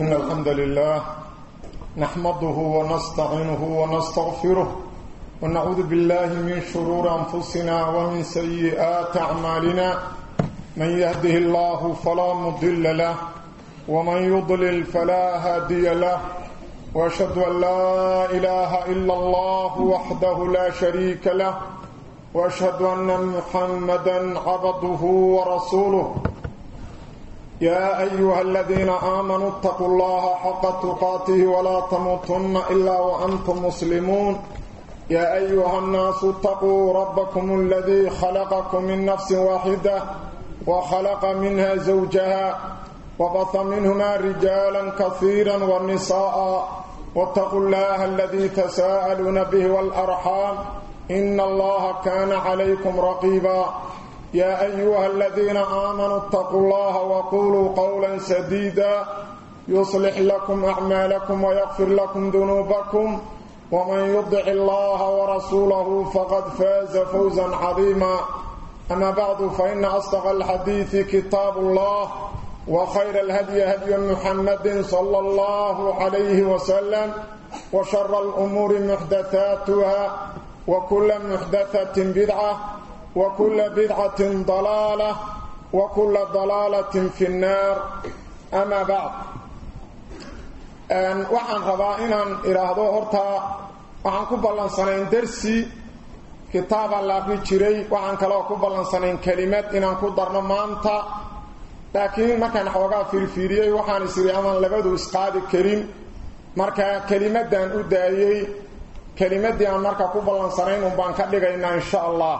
إن الحمد لله نحمده ونستعينه ونستغفره ونعوذ بالله من شرور أنفسنا ومن سيئات أعمالنا من يهده الله فلا مضل له ومن يضلل فلا هادي له وأشهد أن لا إله إلا الله وحده لا شريك له وأشهد أن محمدا عبده ورسوله يا أيها الذين آمنوا اتقوا الله حق تقاته ولا تموتن إلا وأنتم مسلمون يا أيها الناس اتقوا ربكم الذي خلقكم من نفس واحدة وخلق منها زوجها وبث منهما رجالا كثيرا والنساء واتقوا الله الذي تساءلون به والأرحام إن الله كان عليكم رقيبا يا أيها الذين آمنوا اتقوا الله وقولوا قولا سديدا يصلح لكم أعمالكم ويغفر لكم ذنوبكم ومن يضع الله ورسوله فقد فاز فوزا عظيما أما بعد فإن أصدق الحديث كتاب الله وخير الهدي هدي محمد صلى الله عليه وسلم وشر الأمور محدثاتها وكل محدثة بدعة وكل بدعة ضلالة وكل ضلالة في النار أما بعد waxaan rabaa inaan idhaahdo horta waxaan ku ballansanayn darsi kitaabaan la aqri jiray waxaan kaloo ku ballansanayn kelimad inaan ku darno maanta laakiin markaan xoogaa fiirfiiriyey waxaan is idhi amaan labadu isqaadi karin marka kelimadan u daayey kelimadii aan marka ku ballansanayn un baan ka dhigaynaa insha allah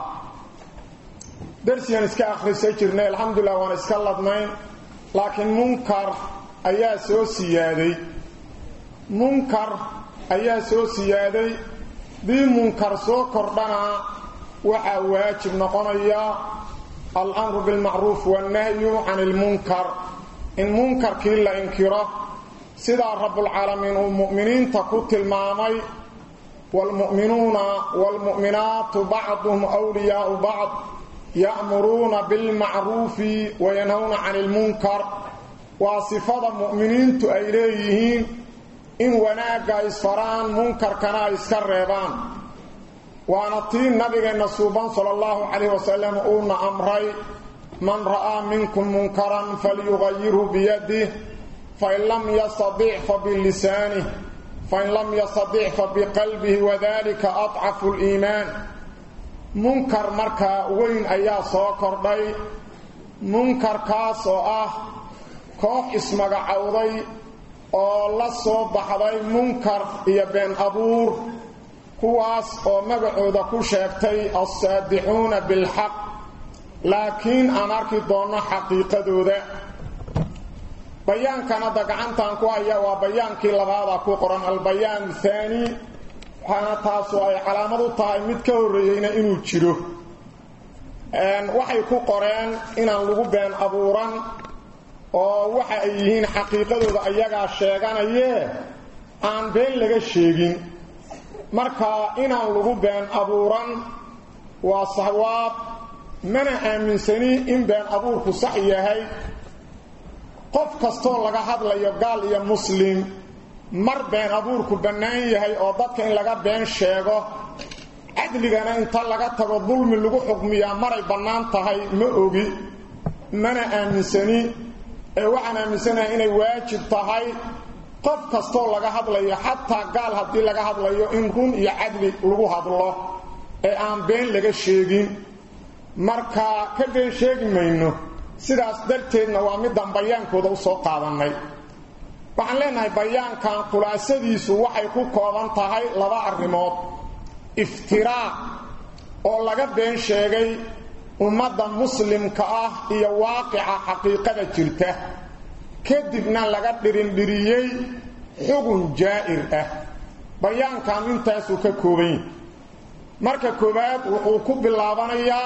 darsigaan iska akhrisay jirnay alxamdulilah waan iska ladnayn laakiin munkar ayaa soo siyaaday munkar ayaa soo siyaaday dii munkar soo kordhana waxaa waajib noqonaya alamru bilmacruuf wannahyu can ilmunkar in munkarkii la inkiro sidaa rabbulcaalamiin uu mu'miniinta ku tilmaamay waalmu'minuuna waalmu'minaatu bacduhum wliyaau bacd ya'muruuna bilmacruufi wayanhawna can ilmunkar waa sifada mu'miniintu ay leeyihiin in wanaagga isfaraan munkarkana ay iska reebaan waana tii nabigeenna suuban sala allahu calayh wasalam uuna amray man ra'aa minkum munkaran falyugayirhu biyadih fain lam yastadic fa bilisanih fain lam yastadic fa biqalbihi wadalika adcafu liimaan munkar markaa weyn ayaa soo kordhay munkarkaas oo ah koox ismagacowday oo la soo baxday munkar iyo been abuur kuwaas oo magacooda ku sheegtay alsaadixuuna bilxaq laakiin aan arki doonno xaqiiqadooda bayaankan hadda gacantan ku haya waa bayaankii labaada ku qoran albayaan thaani waxaana taasu ay calaamad u tahay mid ka horreeyeyna inuu jiro waxay ku qoreen inaan lagu been abuuran oo waxa ay yihiin xaqiiqadooda ayagaa sheeganayee aan been laga sheegin marka inaan lagu been abuuran waa sawaab mana aaminsani in been abuurku sax yahay qof kastoo laga hadlayo gaal iyo muslim mar been abuurku bannaan yahay oo dadka in laga been sheego cadligana inta laga tago dulmi lagu xukmiyaa maray bannaan tahay ma ogi mana aaminsani ee waxaan aaminsanahay inay waajib tahay qof kastoo laga hadlayo xataa gaal haddii laga hadlayo in run iyo cadli lagu hadlo ee aan been laga sheegin marka ka been sheegi mayno sidaas darteedna waa midaan bayaankooda u soo qaadannay waxaan leenahay bayaankan khulaasadiisu waxay ku kooban tahay laba arrimood iftiraa oo laga been sheegay ummadda muslimka ah iyo waaqica xaqiiqada jirta kadibna laga dhirindhiriyey xugun jaa'ir ah bayaankan intaasuu ka kooban yahay marka koowaad wuxuu ku bilaabanayaa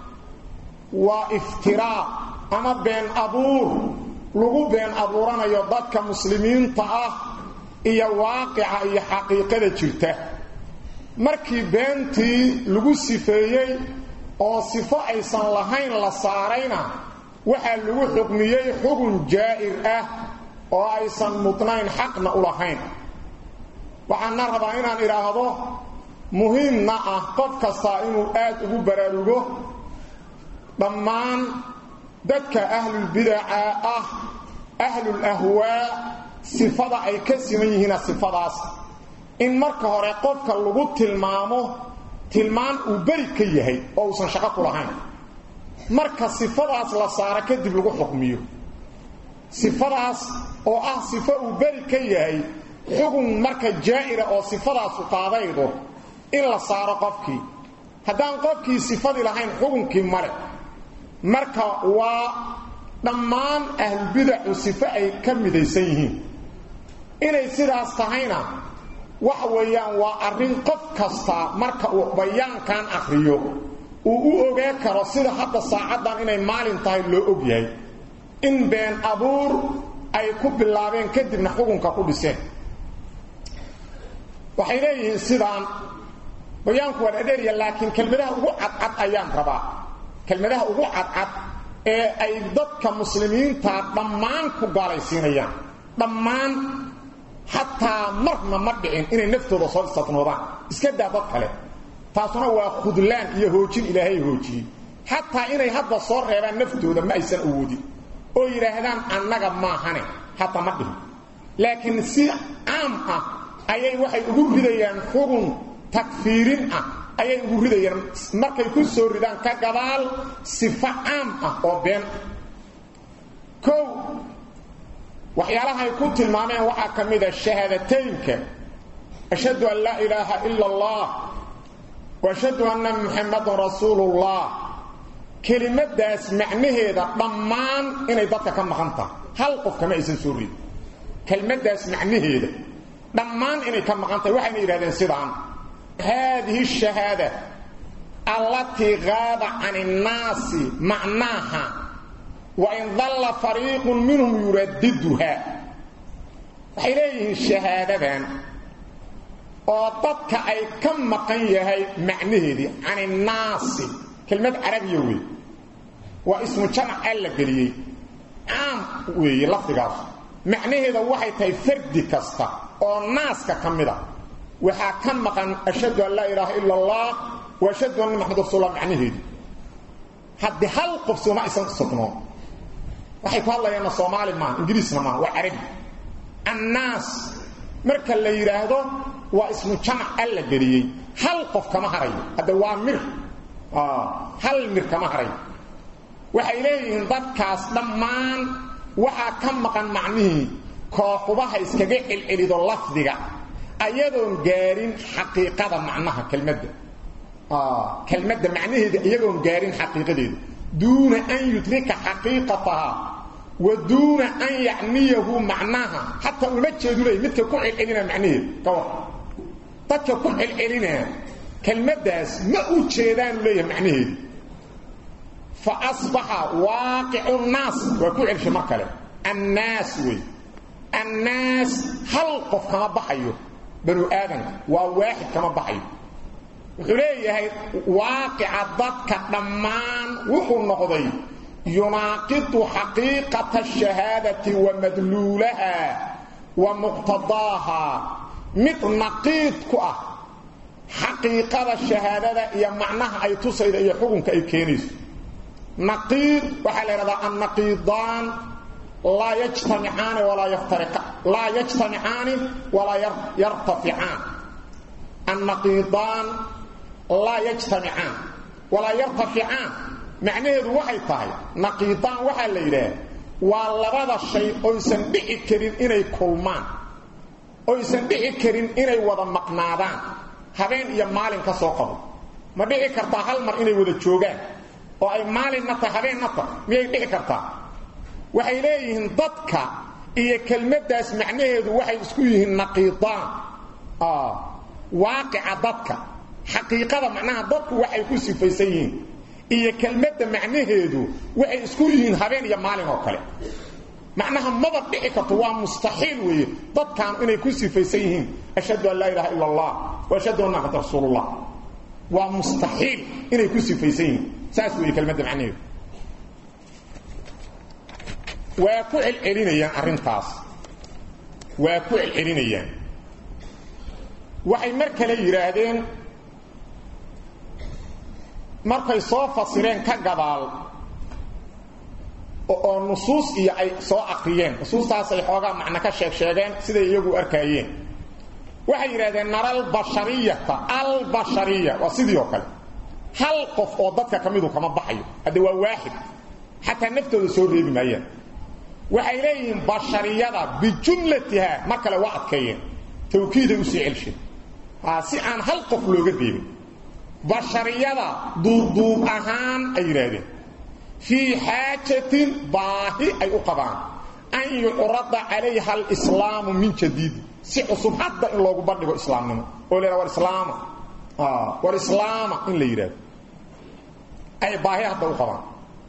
waa iftiraa ama been abuur lagu been abuuranayo dadka muslimiinta ah iyo waaqica iyo xaqiiqada jirta markii beentii lagu sifeeyey oo sifo aysan lahayn la saarayna waxaa lagu xukmiyey xugun jaa'ir ah oo aysan mudnayn xaqna u lahayn waxaana rabaa inaan idhaahdo muhiimna ah qof kastaa inuu aad ugu baraarugo dhammaan dadka ahlulbidaca ah ahlul ahwaa sifada ay ka siman yihiina sifadaas in marka hore qofka lagu tilmaamo tilmaan uu beri ka yahay oo uusan shaqo ku lahayn marka sifadaas la saaro kadib lagu xukmiyo sifadaas oo ah sifo uu beri ka yahay xugun marka jaa'ira oo sifadaasu qaadaydo in la saaro qofkii haddaan qofkii sifadii lahayn xukunkii male marka waa dhammaan ahlulbidacu sifo ay ka midaysan yihiin inay sidaas tahayna waxa weeyaan waa arrin qof kasta marka uu bayaankan akhriyo uu u ogee karo sida hadda saacaddan inay maalin tahay loo og yahay in been abuur ay ku bilaabeen kadibna xukunka ku dhiseen waxay leeyihiin sidaan bayaanku waa dhadheeriya laakiin kelmadaha ugu cadcad ayaan rabaa kelmadaha ugu cadcad ee ay dadka muslimiinta dhammaan ku gaalaysiinayaan dhammaan xataa marna ma dhicin inay naftooda soo istatnoodaan iska daa dad kale taasuna waa khudlaan iyo hoojin ilaahay hoojiyey xataa inay hadda soo reebaan naftooda ma aysan awoodin oo yidhaahdaan annaga maahane hataa ma dhihin laakiin si caam ah ayay waxay ugu ridayaan xugun takfiirin ah ayay ugu ridayaan markay ku soo ridaan ka gadaal sifo caam ah oo been kow waxyaalahay ku tilmaameen waxaa ka mid a shahaadateynka ashhadu an laa ilaaha ila allah wa ashhadu anna muxammadan rasuulullah kelimadaas macnaheeda dhammaan inay dadka ka maqan tahay hal qof kama aysan soo ridin kelmadaas macnaheeda dhammaan inay ka maqan tahay waxayna yidhahdeen sidaan haadihi shahaada allatii qaada can innaasi macnaaha wain dalla fariiqun minhum yuraddiduha waxay leeyihiin shahaadadan oo dadka ay ka maqan yahay macnaheedii can innaasi kelmad carabiya wey waa ismu jamac aan la geliyey caam weeye lafdigaas macnaheeda waxay tahay fardi kasta oo naaska ka mida waxaa ka maqan ashhadu an laa ilaaha ila allah wa ashhadu anna maxamad rasuullah macnaheedii haddii hal qof sooma aysan sugnoon waxay ku hadlayaanna soomaali maaha ingiriisna maaha waa carabi annaas marka la yidhaahdo waa ismu jamac aan la geliyey hal qof kama harayo hadda waa mir hal mir kama harayo waxay leeyihiin dadkaas dhammaan waxaa ka maqan macnihii kooxubaha iskaga celcelido lafdiga ayadoon gaarin xaqiiqada macnaha kelmadda kelmadda macnaheeda iyagoon gaarin xaqiiqadeeda duuna an yudrika xaqiiqataha wa duuna an yacniyahu macnaha xataa uma jeedu leey midka ku celcelinaa macnaheeda ka war dadka ku celcelinaa kelmaddaas ma u jeedaanu leeyahay macnaheeda fa asbaxa waaqicu nnaas waa ku celshay mar kale annaas wey annaas hal qof kama baxayo banu aadanka waa waaxid kama baxayo wuxuu leeyahay waaqica dadka dhammaan wuxuu noqday yunaaqidu xaqiiqata ashahaadati wa madluulaha wa muqtadaaha mid naqiid ku ah xaqiiqada shahaadada iyo macnaha ay tusayda iyo xukunka ay keenayso naqiid waxaa la yidhahdaa annaqiidaan laa yajtamicaani walaa yaftariqaan laa yajtamicaani walaa yartaficaan annaqiidaan laa yajtamicaan walaa yartaficaan macnaheedu waxay tahay naqiidaan waxaa la yidhaah waa labada shay oysan dhici karin inay kulmaan oysan dhici karin inay wada maqnaadaan habeen iyo maalin ka soo qabo ma dhici kartaa hal mar inay wada joogaan oo ay maalinna tahay habeenna tahay miyay dhici kartaa waxay leeyihiin dadka iyo kelmaddaas macnaheedu waxay isku yihiin naqiidaan waaqica dadka xaqiiqada macnaha dadku waxay ku sifaysan yihiin iyo kelmadda macnaheedu waxay isku yihiin habeen iyo maalin oo kale macnaha maba dhici karto waa mustaxiil weeye dadkan inay ku sifaysan yihiin ashhadu an laa ilaha ila allah wa ashhadu anna maxamad rasuulullah waa mustaxiil inay ku sifaysan yihiin saas weeye kelmadda macnaheedu waa ku celcelinayaan arrintaas waa ku celcelinayaan waxay mar kale yidhaahdeen markay soo fasireen ka gadaal oo nusuus iyo ay soo akriyeen nusuustaasay xoogaa macno ka sheeg sheegeen siday iyagu arkaayeen waxay yidhahdeen nara albashariyata albashariya waa sidii oo kale hal qof oo dadka ka midu kama baxayo hadde waa waaxid xataa naftooda soo reebi maayaan waxay leeyihiin bashariyada bijumlatiha mar kale waa adkeeyeen tawkiiday usii celsheen si aan hal qof looga reebin bashariyada duubduub ahaan ay yidhaahdeen fii xaajatin baahi ay u qabaan an yucrada calayha alislaamu min jadiidi si cusub hadda in loogu bandhigo islaamnimo oo la war islaama war islaama in la yidhahdo ay baahi hadda u qabaan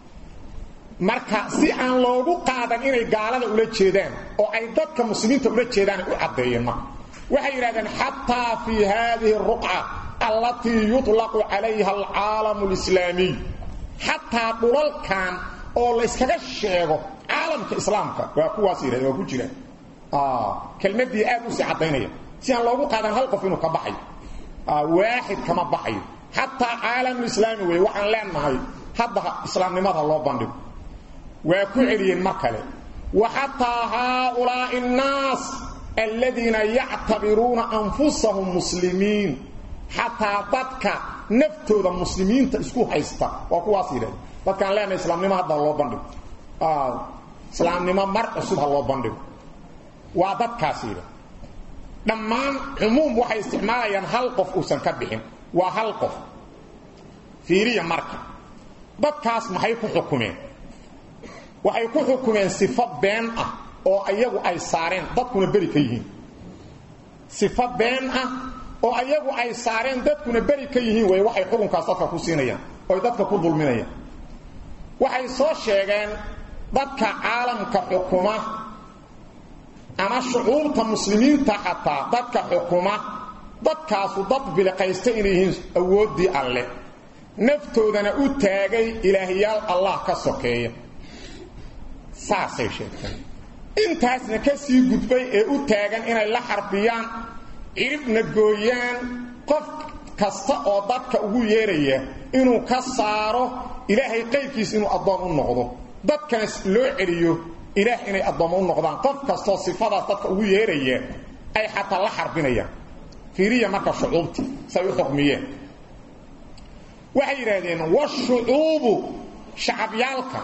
marka si aan loogu qaadan inay gaalada ula jeedaan oo ay dadka muslimiinta ula jeedaan ay u caddeeyeen marka waxay yidhahdeen xataa fii haadihi ruqca allatii yuطlaqu calayha alcaalamu alislaamiy xataa dhulalkan oo layskaga sheego caalamka islaamka waa kuwaas yidhahdeen waa ku jiraan kelmadii aad u sii caddaynaya si aan loogu qaadan hal qof inuu ka baxayo waaxid kama baxayo xataa caalamulislaami wey waxaan leenahay hadda islaamnimada loo bandhigo waa ku celiyeen mar kale wa xataa haaulaa'i annaas aladiina yactabiruuna anfusahum muslimiin xataa dadka naftooda muslimiinta isku haysta waa kuwaas yidhahda dadkaan leenahay islaamnimo hadda loo bandhigo islaamnimo mar cusub ha loo bandhigo waa dadkaas yidha dhammaan cumuum waxay isticmaalayaan hal qof uusan ka bixin waa hal qof fiiriya marka dadkaas maxay ku xukumeen waxay ku xukumeen sifo been ah oo ayagu ay saareen dadkuna beri ka yihiin sifo been ah oo ayagu ay saareen dadkuna beri ka yihiin wey waxay xukunkaas dadka ku siinayaan oy dadka ku dulminayaan waxay soo sheegeen dadka caalamka xukuma ama shucuubta muslimiinta xataa dadka xukuma dadkaasu dad biliqaysta inay yihiin awooddii alle naftoodana u taagay ilaahyaal allah ka sokeeya saasay sheegteen intaasna ka sii gudbay ee u taagan inay la xarbiyaan ciribna gooyaan qof kasta oo dadka ugu yeeraya inuu ka saaro ilaahay qaybkiis inuu addoon u noqdo dadkana loo celiyo ilaah inay addoommo u noqdaan qof kastoo sifadaas dadka ugu yeeraya ay xataa la xarbinayaan fiiriya marka shucuubtii say u xukmiyeen waxay yidhaahdeen washucuubu shacabyaalka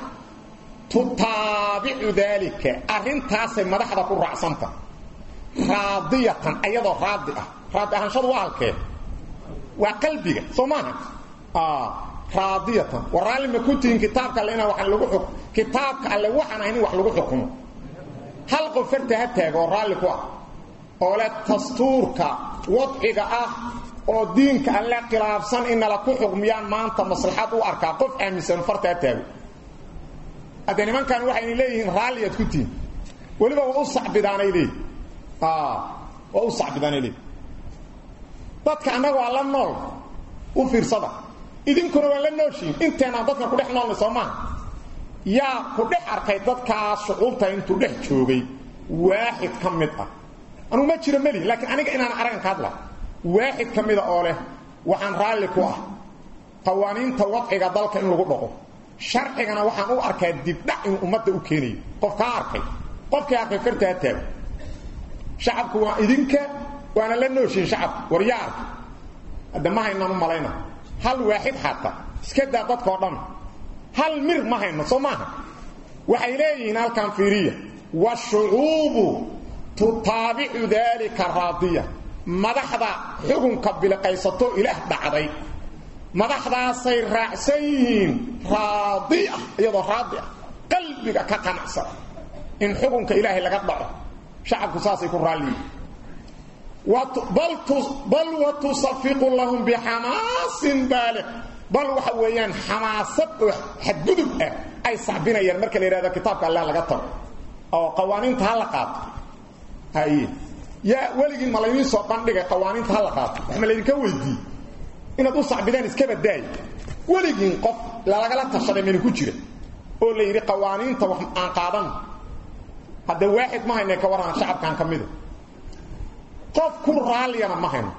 tutaabicu daalika arrintaasay madaxda ku raacsanta raadiyatan ayadoo raadi ah raadi ahaanshadu waa halkee waa qalbiga soo maaha raadiyatan war raalli ma ku tihin kitaabka alle inaan waxaan lagu xuk kitaabka alle waxaan ahayn in wax lagu xukumo hal qof farta ha taaga oo raalli ku ah oo le dastuurka wadciga ah oo diinka alle khilaafsan inala ku xukmiyaan maanta maslaxad u arkaa qof aaminsan farta ha taago haddee nimankan waxayna leeyihiin raalli aad ku tihin weliba waa u sacbidaanay leeyihin waa u sacbidaanay leeyihin dadka annaga waa la nool u fiirsada idinkuna waa la nooshiin inteenaan dadka ku dhex noolnay soo maaha yaa ku dhex arkay dadkaas shucuubta intuu dhex joogay waaxid ka mid ah anugu ma jiro meli laakiin aniga inaan aragan ka hadla waaxid ka mida oo leh waxaan raalli ku ah qawaaniinta wadciga dalka in lagu dhaqo sharcigana waxaan u arkaa dibdhac inuu ummadda u keenayo qof kaa arkay qofkii arkay farta ha taago shacabku waa idinka waana la nooshiin shacabka war yaa arka hadda ma haynaan u malayna hal waaxid xataa iska daa dadkao dhan hal mir ma hayno soo maaha waxay leeyihiin halkan fiiriya washucuubu tutaabicu daalika raadiya madaxda xukunka biliqaysato ilaah dhacday madaxdaasay raacsan yihiin raadiya iyadoo raadi ah qalbiga ka qanacsan in xukunka ilaahay laga dhaco shacabku saasay ku raalliyiin bal watusafiqu lahum bixamaasin baaliq bal waxa weeyaan xamaasad oo xadgudub ah ay sacbinayaan marka la yidhahdo kitaabka allah laga tago oo qawaaniinta ha la qaato haye yaa weligiin ma laydiin soo bandhigay qawaaniinta ha la qaato wax ma laydinka weydiiye inaad u sacbidaan iska badaaya weligiin qof lalagala tashaday mayna ku jira oo la yidhi qawaaniinta wax aan qaadan hadda waaxid ma hayna ka waran shacabkan kamid qof ku raaliyana ma hayno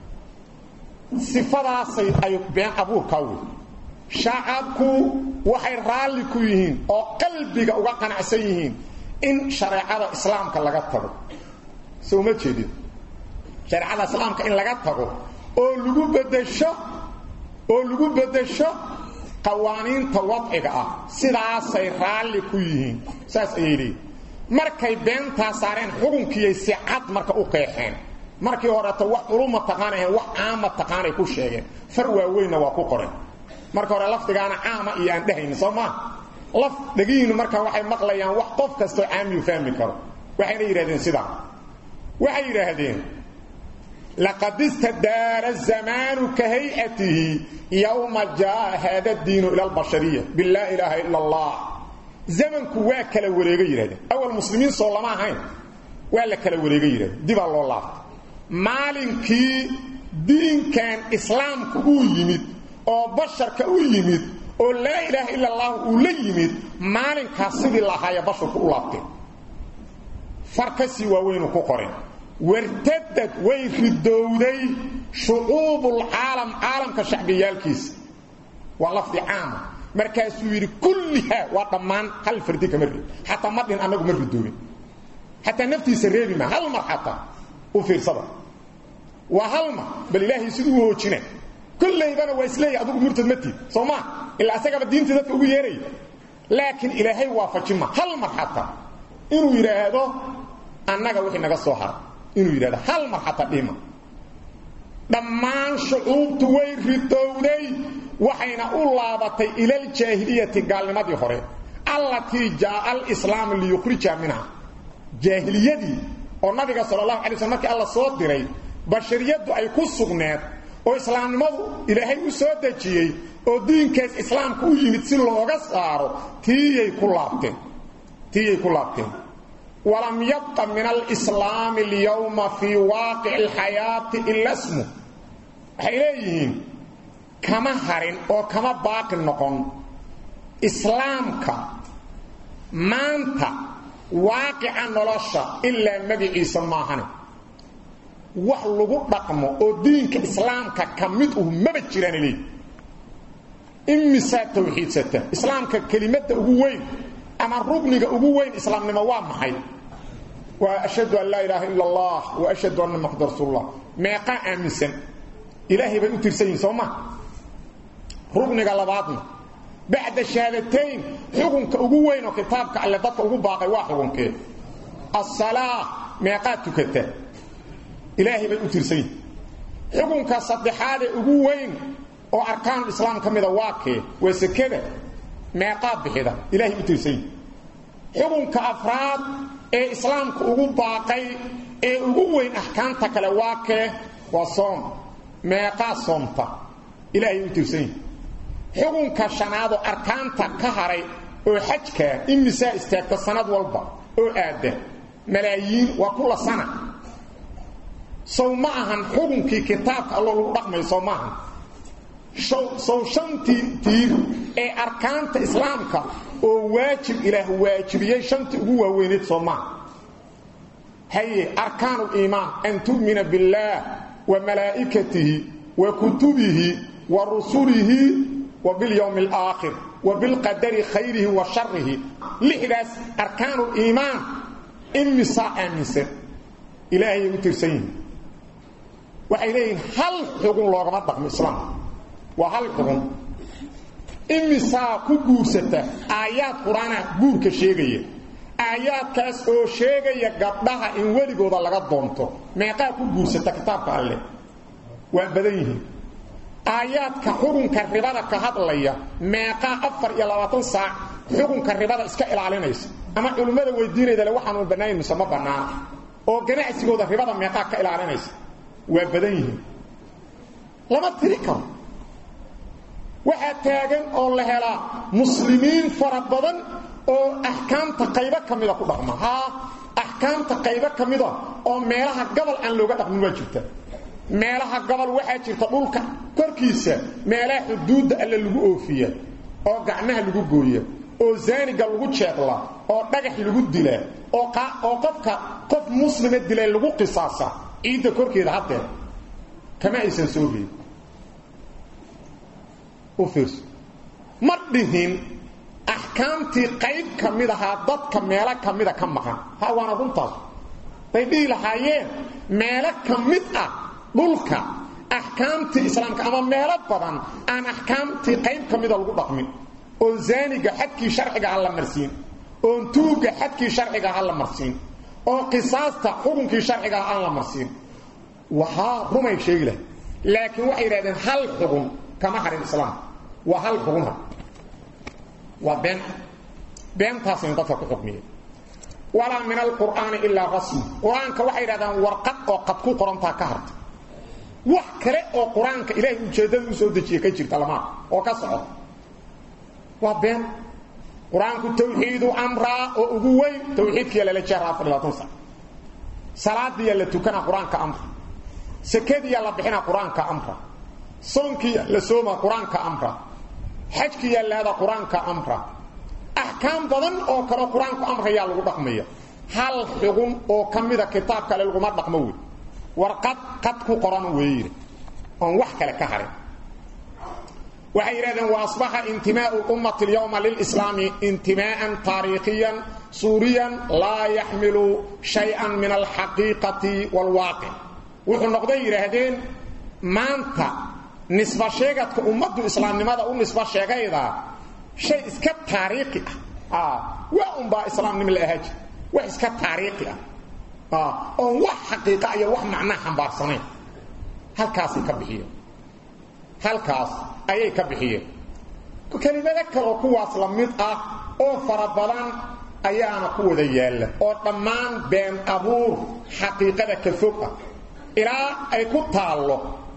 sifadaasay ay been abuurka wey shacabku waxay raalli ku yihiin oo qalbiga uga qanacsan yihiin in shareecada islaamka laga tago soo ma jeedin shareecada islaamka in laga tago oo lagu bedesho oo lagu bedesho qawaaniinta wadciga ah sidaasay raalli ku yihiin saas ayay leeyihin markay beentaa saareen xukunkiiyay si cad marka u qeexeen markii horeeto wax culuma taqaanahaen wax caama taqaanay ku sheegeen far waaweynna waa ku qoren marka hore lafdigaana caama iyo aan dhehayni soo maa laf dhegihiinnu marka waxay maqlayaan wax qof kastoo caamiyu fahmi karo waxayna yidhahdeen sidaa waxay yidhaahdeen laqad istadaara zamaanu ka hayatihi yowma jaa haada diinu ila albashariya bilaa ilaaha ila allah zamanku waa kala wareega yidhahdeen awal muslimiin soo lama ahayn waa la kala wareega yidhahdeen dibaa loo laabta maalinkii diinkan islaamku uu yimid oo basharka u yimid oo laa ilaaha ila allah uu la yimid maalinkaas sidii lahaaya basharku u laabteen far ka sii waaweynu ku qoren wartadad way ridowday shucuubulcaalam caalamka shacbiyaalkiisa waa lafdi caama markaasuu yidhi kullihaa waa dhammaan hal fardi kama reeb xataa ma dhin annagu ma ridoobin xataa naftiisa reebi ma hal mar xataa u fiirsada waa hal mar bal ilaahay siduu u hoojina kollaybana waa isleeyahy adugu murtad ma tiid soo maa ilaa asagaba diinta dadka ugu yeeraya laakiin ilaahay waafajima hal mar xataa inuu yidhaahdo annaga wixii naga soo hara inuu yidhahdo hal mar xataa dhima dhammaan shucuubtu way ridowday waxayna u laabatay ila aljaahiliyati gaalnimadii hore allatii jaaa alislaamu liyukhrija minha jaahiliyadii oo nabiga sala allahu alay slm markii alla soo diray bashariyaddu ay ku sugneed oo islaamnimadu ilaahay u soo dejiyey oo diinkaas islaamka u yimid si looga saaro tiiyay ku laabteen tiiyay ku laabteen walam yabqa min alislaami alyawma fii waaqici alxayaati ila smu waxay leeyihiin kama harin oo kama baaqi noqon islaamka maanta waaqica nolosha ilaa magiciisa maahane wax lagu dhaqmo oo diinka islaamka ka mid uhu maba jiraan leey imisaa tawxiidsata islaamka kelimadda ugu weyn ama rugniga ugu weyn islaamnimo waa maxay waa ashhadu an laa ilaaha ila allah wa ashhadu anna maxamad rasuulullah meeqaa aaminsan ilaahay bay u tirsan yihin soo ma rugniga labaadna bacda shahaadatayn xukunka ugu weyn oo kitaabka alle dadka ugu baaqay waa xukunkee asalaa meeqaa tukata ilaahay bay u tirsan yihin xukunka saddexaadee ugu weyn oo arkaanul islaam ka mida waa kee waa sekada meeqaa bixida ilaahay u tirsan yihin xukunka afraad ee islaamka ugu baaqay ee ugu weyn axkaamta kale waa kee waa soom meeqaa soomta ilaahay u tirsan yihin xukunka shanaadoo arkaanta ka haray oo xajkaa imisaa istaagta sanad walba oo aadda malaayiin waa kula sana sow ma ahan xukunkii kitaabka alloo lagu dhaqmayo sow ma ahan sow shantii tiir ee arkaanta islaamka oo waajib ilaah waajibiyey shantii ugu waaweyneed soo maaha haye arkaanu liimaan an tu'mina biاllaah wa malaa'ikatihi wa kutubihi wa rusulihi wa biاlyowmi اlaakhir wa bilqadari khayrihi wa sharihi lixdaas arkaanu liimaan imisaa aaminsan ilaahayay u tirsan yihiin waxay leeyihiin hal xugun loogama dhaqmo islaamka waa hal xugun imisaa ku guursata aayaad qur-aana guurka sheegaya aayaadkaas oo sheegaya gabdhaha in weligooda laga doonto meeqaa ku guursata kitaabka alleh waa badan yihiin aayaadka xukunka ribada ka hadlaya meeqaa afar iyo labaatan saac xukunka ribada iska ilaalinaysa ama culimmada weydiinayda le waxaanu bannayn mise ma bannaana oo ganacsigooda ribada meeqaa ka ilaalinaysa waa badan yihiin lama tiri karo waxaa taagan oo la helaa muslimiin fara badan oo axkaamta qaybo ka mida ku dhaqma haa axkaamta qaybo ka mida oo meelaha gobol aan looga dhaqmin waa jirta meelaha gobol waxaa jirta dhulka korkiisa meelaha xuduudda alle lagu oofiya oo gacmaha lagu gooya oo zaaniga lagu jeedla oo dhagax lagu dila oo oo qofka qof muslima dilay lagu qisaasa ciidda korkeeda haddeer kama aysan soo reebin u fiirso ma dhihin axkaamtii qayb ka mid ahaa dadka meelo ka mida ka maqan ha waana runtaas bay dhihi lahaayeen meelo ka mid ah dhulka axkaamtii islaamka ama meelo badan aan axkaamtii qayb ka mida lagu dhaqmin oon zaaniga xadkii sharciga ha la marsiin oon tuugga xadkii sharciga ha la marsiin oo qisaasta xukunkii sharciga aan la marsiin waxaa rumay sheegi lahay laakiin waxay yidhahdeen hal xugun kama harin islaamka waa hal xugun ha waa been beentaasaynu dadka ku xukmiyeen walaa min alqur'aani ilaa rasmi qur-aanka waxay yidhahdaan warqad oo qad ku qorantaa ka harta wax kale oo qur-aanka ilaahay ujeeddada u soo dejiya ka jirta lamaa oo ka socda waa been qur-aanku tawxiidu amraa oo ugu weyn tawxiidkiya lala jeeraa afar labaatan sac salaadiya la tukanaa qur-aanka amra sakadiya la bixinaa qur-aanka amra soonkiya la soomaa qur-aanka amra xajkiya laada qur-aanka amra axkaam badan oo kale qur-aanku amrayaa lagu dhaqmaya hal xugun oo ka mida kitaab kale laguma dhaqmo wey warqad qad ku qoran weeyiri oon wax kale ka harin waxay yidhahdeen wa asbaxa intimaau ummati اlyawma lilslaami intimaa'an taariikhiyan suuriyan laa yaxmilu shay-an min alxaqiiqati wاlwaaqic wuxuu noqday yidhaahdeen maanta nisba sheegadka ummaddu islaamnimada u nisba sheegayda shay iska taariikhi ah waa unbaa islaamnimo la ahaaji wax iska taariikhi ah oon wax xaqiiqa iyo wax macnaa xambaarsanayn halkaasay ka bixiyeen halkaas ayay ka bixiyeen kelimado kaloo kuwaas la mid ah oo fara badan ayaana ku wada yaalla oo dhammaan been abuur xaqiiqada ka fog ah ilaa ay ku taallo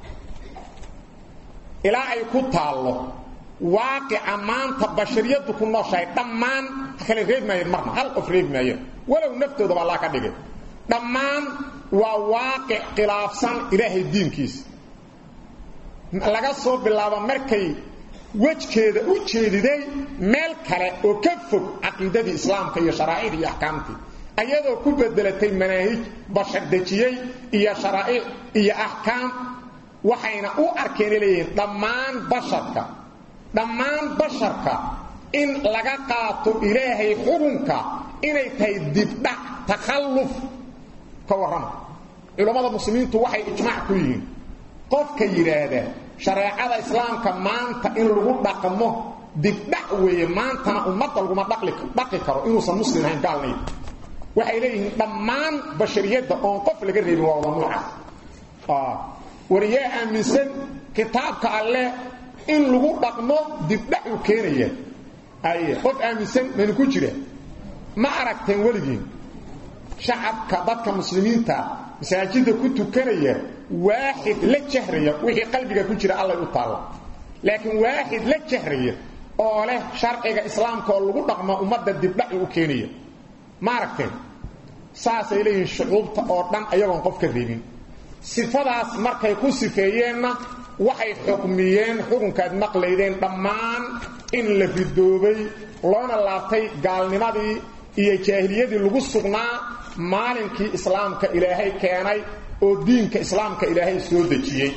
ilaa ay ku taallo waaqica maanta bashariyaddu ku nooshahay dhammaan kale reebi maayeen marna hal qof reebi maayeen walow naftoodaba allah ka dhigay dhammaan waa waaqic khilaafsan ilaahay diinkiisa laga soo bilaabo markay wejkeeda u jeediday meel kale oo ka fog caqiidadii islaamka iyo sharaa'icdii iyo axkaamtii ayadoo ku bedelatay manaahij bashar dejiyey iyo sharaa'ic iyo axkaam waxayna u arkeen leeyihiin dhammaan basharka dhammaan basharka in laga qaato ilaahay xukunka inay tahay dibdhac takhalluf ka warrama culammada muslimiintu waxay ijmaac ku yihiin qofka yidhaahda shareecada islaamka maanta in lagu dhaqmo dibdhac weeye maantana ummadda laguma dhaqi karo inuusan muslim ahayn gaalnay waxay leeyihiin dhammaan bashariyadda oon qof laga reebin waa wada nuucaas wariyaa aaminsan kitaabka alleh in lagu dhaqmo dibdhac uu keenaya ay qof aaminsan maynu ku jira ma aragteen weligiin shacabka dadka muslimiinta masaajidda ku tukanaya waaxid la jahraya wixii qalbiga ku jira allay u taalla laakiin waaxid la jahraya oo leh sharciga islaamka oo lagu dhaqmo ummadda dibdhaci u keenaya ma aragteen saasay leeyihiin shucuubta oo dhan ayagoon qof ka reebin sifadaas markay ku sifeeyeenna waxay xukmiyeen xukunkaad maqlaydeen dhammaan in la ridoobay loona laabtay gaalnimadii iyo jaahiliyadii lagu sugnaa maalinkii islaamka ilaahay keenay oo diinka islaamka ilaahay soo dejiyey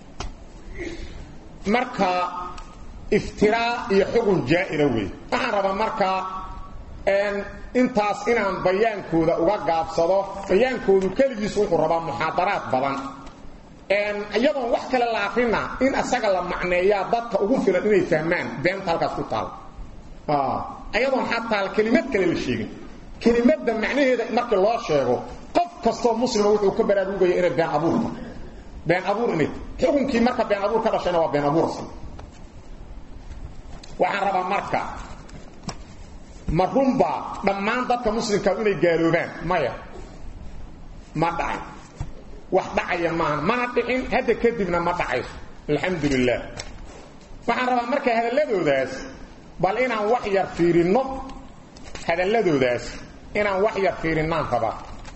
marka iftiraa iyo xukun jaa'ira wey waxaan rabaa markaa intaas inaan bayaankooda uga gaabsado bayaankoodu keligiis wuxuu rabaa muxaadaraad badan iyadoon wax kale la akrina in asaga la macneeyaa dadka ugu filan inay fahmaan beenta halkaas ku taal ayadoon xataa kelimad kale la sheegin kelimadda macnaheeda markii loo sheego qof kastoo muslima wuxuu ka baraarugaya inay been abuurta been abuur inay xukunkii marka been abuur ka dhashayna waa been abuursan waxaan rabaa marka ma runbaa dhammaan dadka muslimka inay gaaloobaan maya ma dhacay wax dhacaya maaha mana dhicin hadda kadibna ma dhacayso alxamdu lilah waxaan rabaa marka hadalladoodaas bal inaan wax yar fiirinno hadalladoodaas inaan wax yar fiirinnaan rabaa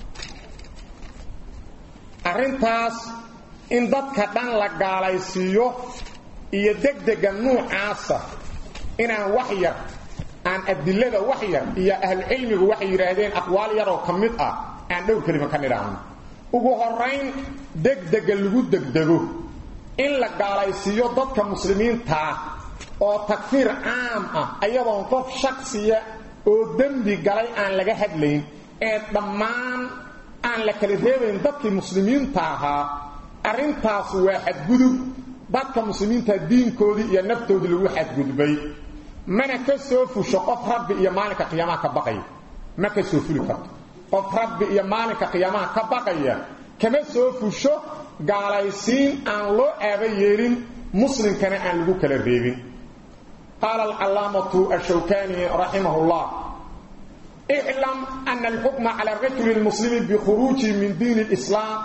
arrintaas in dadka dhan la gaalaysiiyo iyo degdega nuucaasa inaan wax yar aan adilada wax yar iyo ahlucilmigu waxay yidhaahdeen aqwaal yaroo ka mid ah aan dhowr kelima ka nidhaahno ugu horayn degdega lagu degdego in la gaalaysiiyo dadka muslimiintaa oo takfiir caam ah ayadoon qof shaksiya oo dembi galay aan laga hadlayn ee dhammaan aan la kala reebayn dadkii muslimiinta ahaa arrintaas waa xadgudub dadka muslimiinta diinkoodii iyo naftoodii lagu xadgudbay mana ka soo fusho qof rabbi iyo maalinka qiyaamaha ka baqaya ma ka soo fuli karto qof rabbi iyo maalinka qiyaamaha ka baqaya kama soo fusho gaalaysiin aan loo aaba yeelin muslimkana aan lagu kala reebin qaala alcalaamatu ashawkani raximah llah اعلم أن الحكم على الرجل المسلم بخروجه من دين الإسلام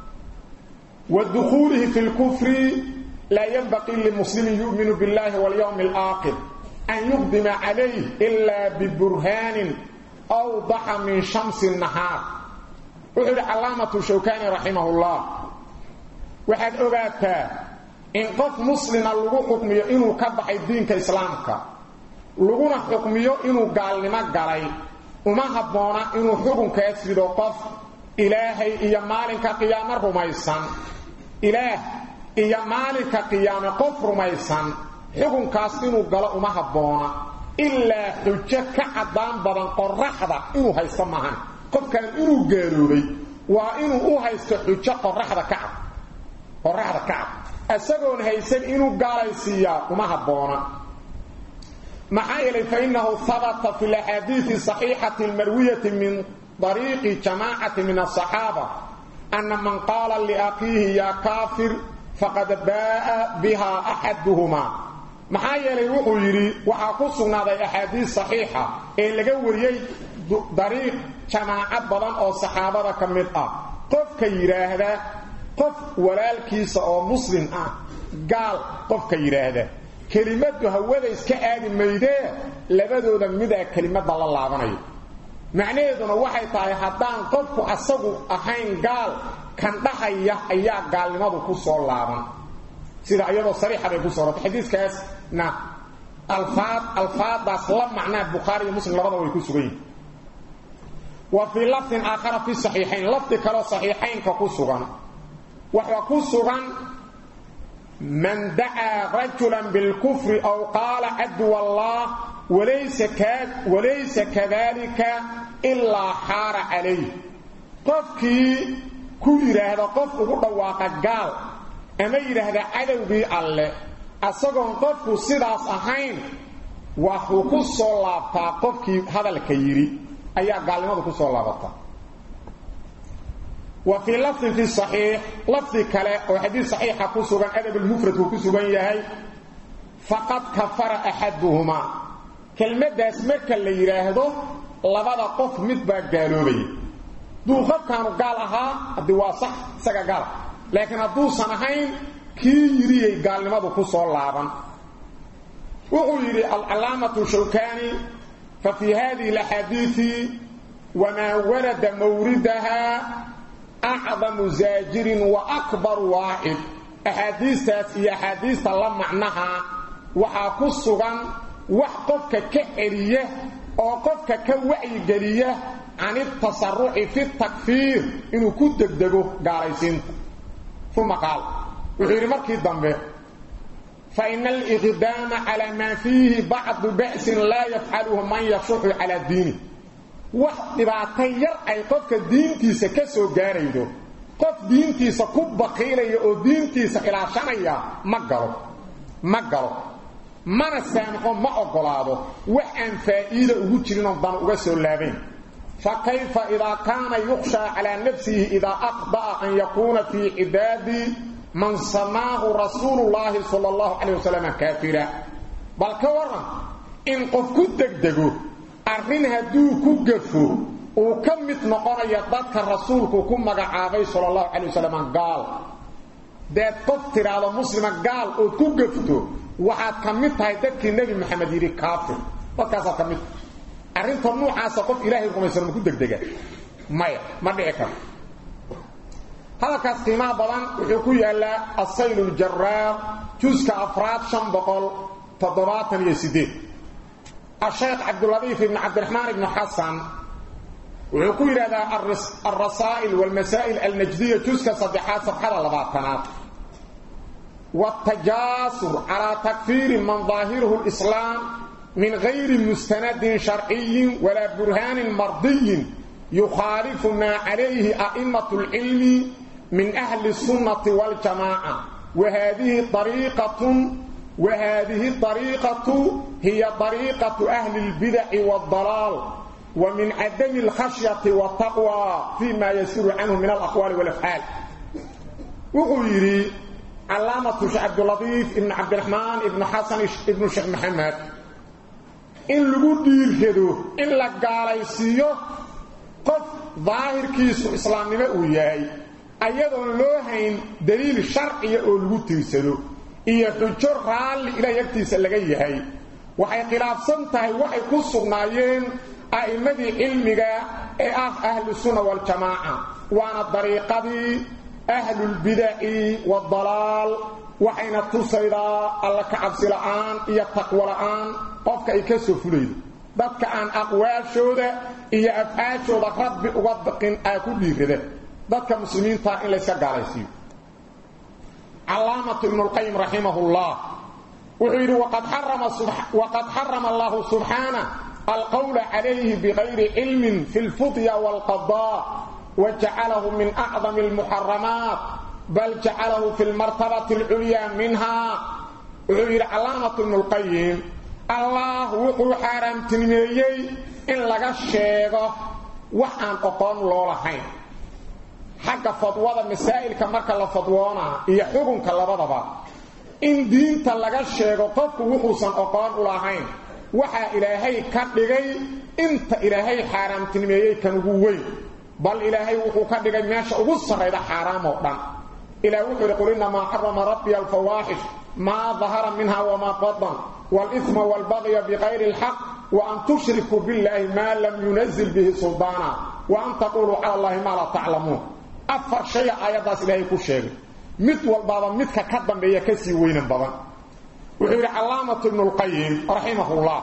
ودخوله في الكفر لا ينبغي للمسلم يؤمن بالله واليوم الآخر أن يقدم عليه إلا ببرهان أوضح من شمس النهار وحد علامة شوكاني رحمه الله وحد أغاتا إن قف مسلم لغو حكمي إنه كبح الدين كإسلامك لغونا حكمي إنه قال لما قالي uma habboona inuu xukunkaas rido qof ilaahay iyo maalinka qiyaamo rumaysan ilaah iyo maalinka qiyaame qof rumaysan xukunkaas inuu galo uma habboona ilaa xujo ka caddaan badan qoraxda inuu haysto maahan qofkan inuu gaaloobay waa inuu u haysto xujo qoraxda ka cad qoraxda ka cad isagoon haysan inuu gaalaysiiyaa uma habboona محايل فإنه ثبت في الأحاديث الصحيحة المروية من طريق جماعة من الصحابة أن من قال لأخيه يا كافر فقد باء بها أحدهما محايل وحيري وحاقصنا ذا أحاديث صحيحة إن لقوريي طريق جماعة بضان أو صحابة كمدة قف كيراهدا قف ولالكيس أو مسلم آه قال قف كيراهدا kelimadu hawada iska aadi maydee labadooda midaa kelimada la laabanayo macnaheeduna waxay tahay haddaan qofku asagu ahayn gaal kan dhahaya ayaa gaalnimadu ku soo laaban sida iyadoo sariixa bay ku soo rortay xadiiskaasna alfaad alfaadaas la macnaa bukhaari iyo muslim labada way ku sugan yihin wa fii lafdin aakhara fi saxiixayn lafdi kaloo saxiixaynka ku sugan waxaa ku sugan من دعا رجلا بالكفر أو قال عدو الله وليس, كاد وليس كذلك إلا حار عليه قفكي كل هذا قف قدواق قال أما هذا عدو بي الله أصدقون قفك صداس أحين وحكو الصلاة قفكي هذا الكيري أيها قال لماذا كو الصلاة وفي لفظ في الصحيح لفظ كلا وحديث صحيح كسوغان ادب المفرد كسوغان يahay فقد كفر احدهما كلمه داس marka la yiraahdo labada qof mid ba gaaloobay duu qofkan gaal aha hadii waa sax saga gaal laakiin haduu sanahayn kii yiriyay gaalnimadu ku soo laaban wuxuu yiri al-alamatu shawkani fa fi hadhihi al-ahadith وما ورد موردها أعظم زاجر وأكبر واحد أحاديث هي أحاديث الله معناها وحاكو السغان وحقفك كعرية وقفك كوعي قرية عن التصرح في التكفير إنه كنت تقدقه قاريسين ثم قال وحيري مركي الضنبه فإن الإقدام على ما فيه بعض بأس لا يفعله من يصح على الدين wax dhibaato yar ay qofka diintiisa ka soo gaaraydo qof diintiisa ku baqiilaya oo diintiisa ilaashanaya ma galo ma galo mana saamaxo ma ogolaado wax aan faa'iida ugu jirin oo dan uga soo laabayn فكيف إذا كان يخشى على نفسه إذا أخطأ أن يكون في عباد من سماه رسول الله صلى الله عليه وسلم كافرا بل كورا إن قف كدك دقوه arrin hadduu ku gafo uu ka mid noqonaya dadka rasuulku ku magacaabay sala allahu calay wasalam gaal deed qof tidhaahdo muslima gaal ood ku gafto waxaad ka mid tahay dadkii nebi maxamed yidhi kaafir dadkaasaad ka mid tahay arrinta nuucaasa qof ilaahay rumaysan ma ku degdega maya ma dhici karo hadalkaas qiimaha badan wuxuu ku yaallaa asayl ljaraar juska afraad shan boqol toddobaatan iyo sideed الشيخ عبد اللطيف بن عبد الرحمن بن حسن ويقول هذا الرسائل والمسائل النجدية جزء صدحات صفحة لباطنات والتجاسر على تكفير من ظاهره الإسلام من غير مستند شرعي ولا برهان مرضي يخالف ما عليه أئمة العلم من أهل السنة والجماعة وهذه طريقة وهذه الطريقة هي طريقة أهل البدع والضلال ومن عدم الخشية والتقوى فيما يسير عنه من الأقوال والأفعال وغيري علامة شيخ عبد اللطيف ابن عبد الرحمن ابن حسن ابن شيخ محمد إن لغو ديركدو إن لقاليسيو قف ظاهر كيسو إسلام نمأو ياهي أيضا لوهين دليل شرعي أو لغو تيسدو iyo xujo raalli ilaahay agtiisa laga yahay waxay khilaafsan tahay waxay ku sugnaayeen a'immadii cilmiga ee ah ahlu sunna wal jamaaca waana dariiqadii ahlulbidaci waddalaal waxayna tusaydaa alla ka cabsi la'aan iyo taqwo la'aan qofka ay ka soo fulaydo dadka aan aqwaashooda iyo afcaashooda rabbi uga baqin aa ku dhiirada dadka muslimiintaa in layska gaalaysiiyo علامة ابن القيم رحمه الله وحيد وقد حرم, وقد حرم الله سبحانه القول عليه بغير علم في الفضية والقضاء وجعله من أعظم المحرمات بل جعله في المرتبة العليا منها وحيد علامة ابن القيم الله وحو حرم تنميي إن لغا الشيغة وحان قطان لولحين xagga fadwada masaa'ilka marka la fadwoona iyo xukunka labadaba in diinta laga sheego qofku wuxuusan aqoon u lahayn waxaa ilaahay ka dhigay inta ilaahay xaaraamtinimeeyey kan ugu weyn bal ilaahay wuxuu ka dhigay meesha ugu sarrayda xaaraam oo dhan ilaah wuxuu yidhi qul innamaa xarama rabbiya alfawaaxish maa dahara minha wamaa badan waalithma waalbagya bikayri alxaq wa an tushrikuu billaahi maa lam yunazil bihi suldaana wa an taquluu cala allahi maa laa taclamuun afar shay aayadaas ilaahay ku sheegay mid walbaaba midka ka dambeeya ka sii weynan badan wuxuu yidhi calaamatu ibnu lqayim raximahullah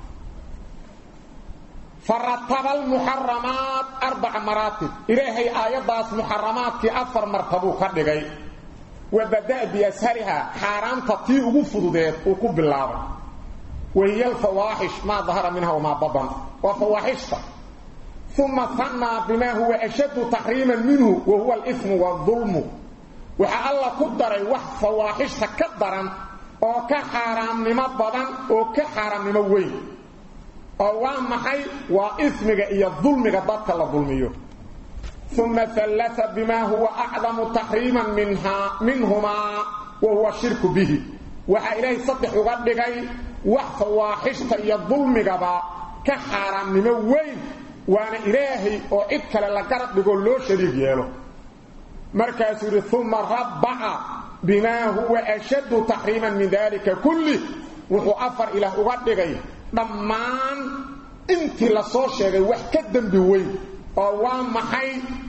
farataba almuxaramaat arbaca maraatib ilaahay aayaddaas muxaramaadkii afar martabuu ka dhigay wa bada'a biashariha xaaraamta tii ugu fududeed uu ku bilaabay wahiya alfawaaxish maa dahara minha wamaa badan waa fawaaxishta ثم ثنى بما هو أشد تحريما منه وهو الإثم والظلم وحا الله قدر وح فواحش تكدرا او كحرام نما بدن او كحرام نما وين او محي واثمك يا ظلمك ضدك لا ظلميو ثم ثلث بما هو اعظم تحريما منها منهما وهو الشرك به وحا الهي صدح وغدغي وح فواحش يا ظلمك با كحرام نما وين waana ilaahay oo cid kale la garab dhigo loo shariig yeelo markaasuu yidhi uma rabbaca bimaa huwa ashaddu taxriiman min dalika kulli wuxuu afar ilaah uga dhigay dhammaan intii la soo sheegay wax ka dembi weyn oo waa maxay